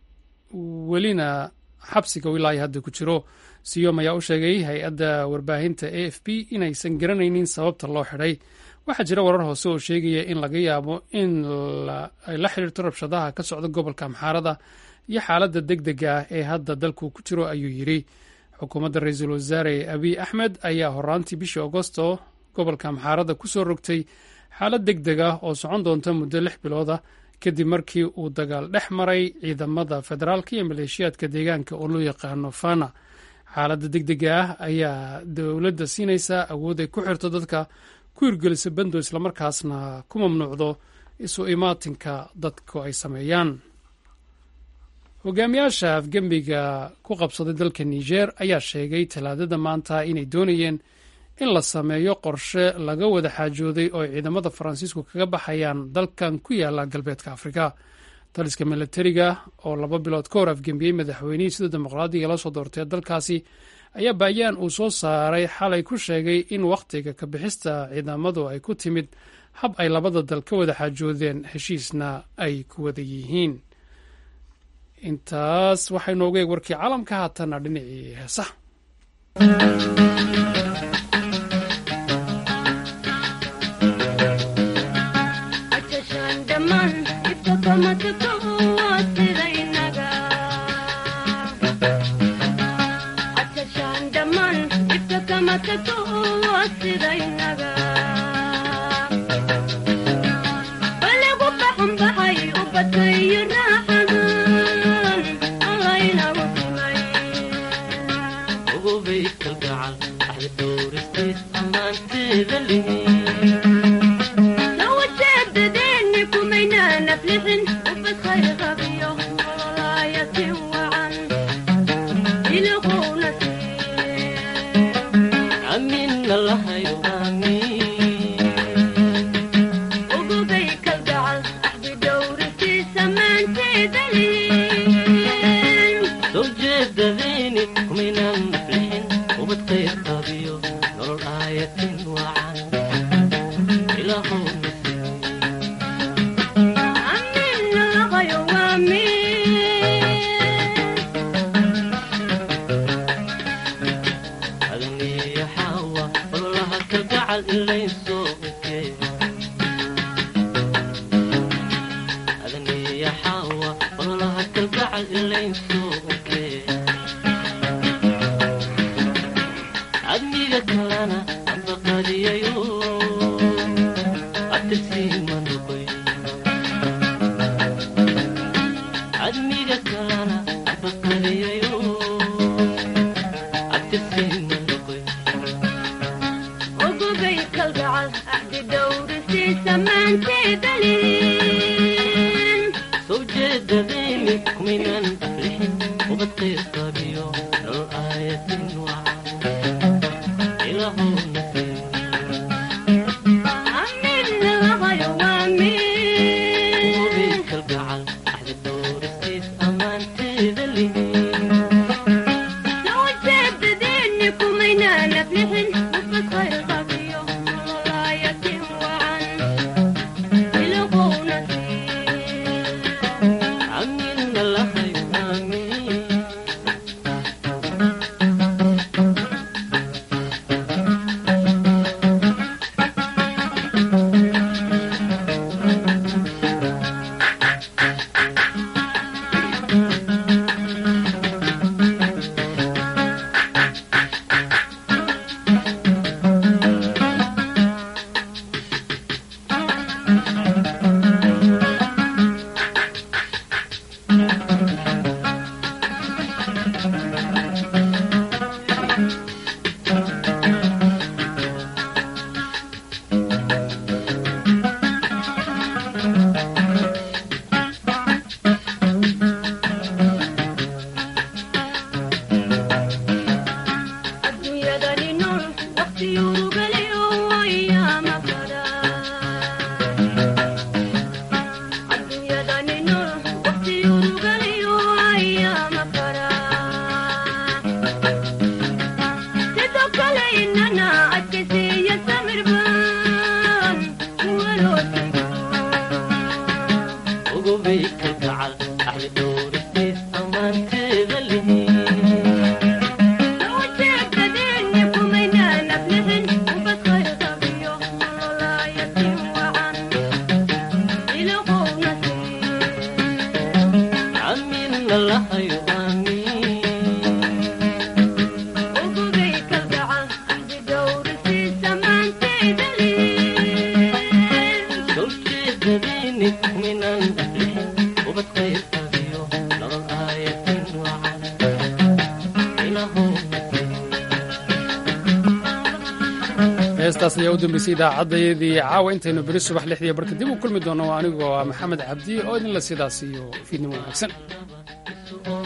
welina xabsiga ilaa hadda ku jiro siyom ayaa u sheegay hay-adda warbaahinta a f b inaysan garanaynin sababta loo xidhay waxaa jira warar hoose oo sheegaya in laga yaabo in ay la xidhiirto rabshadaha ka socda gobolka amxaarada iyo xaaladda deg dega ah ee hadda dalku ku jiro ayuu yidhi xukuumadda ra-iisul wasaare abiy axmed ayaa horaantii bishii agosto gobolka amxaarada ku soo rogtay xaalad deg deg ah oo socon doonta muddo lix bilooda kadib markii uu dagaal dhex maray ciidamada federaalka iyo maleeshiyaadka deegaanka oo loo yaqaano fana xaaladda deg dega ah ayaa dowladda siinaysaa awood ay ku xirto dadka ku hirgelisa bando islamarkaasna ku mamnuucdo isu imaatinka dadku ay sameeyaan hogaamiyaasha afgembiga ku qabsaday dalka niger ayaa sheegay talaadada maanta inay doonayeen in la sameeyo qorshe laga wada xaajooday oo ay ciidamada faransiisku kaga baxayaan dalkan ku yaala galbeedka afrika taliska milatariga oo laba bilood ka hor afgembiyey madaxweynihii sida dimuqraadiga la soo doortay dalkaasi ayaa baayaan uu soo saaray xalay ku sheegay in wakhtiga ka bixista ciidamadu ay ku timid hab ay labada dal ka wada xaajoodeen heshiisna ay ku wada yihiin intaas waxay noogu eeg warkii caalamka haatana dhinacii heesaha heestaas ayaa u dambeysay idaacaddaydii caawa intaynu beri subax lixdiiyo barka dib u kulmi doonno anigoo ah maxamed cabdi oo idinla sidaas iyo fiidnimo wanaagsan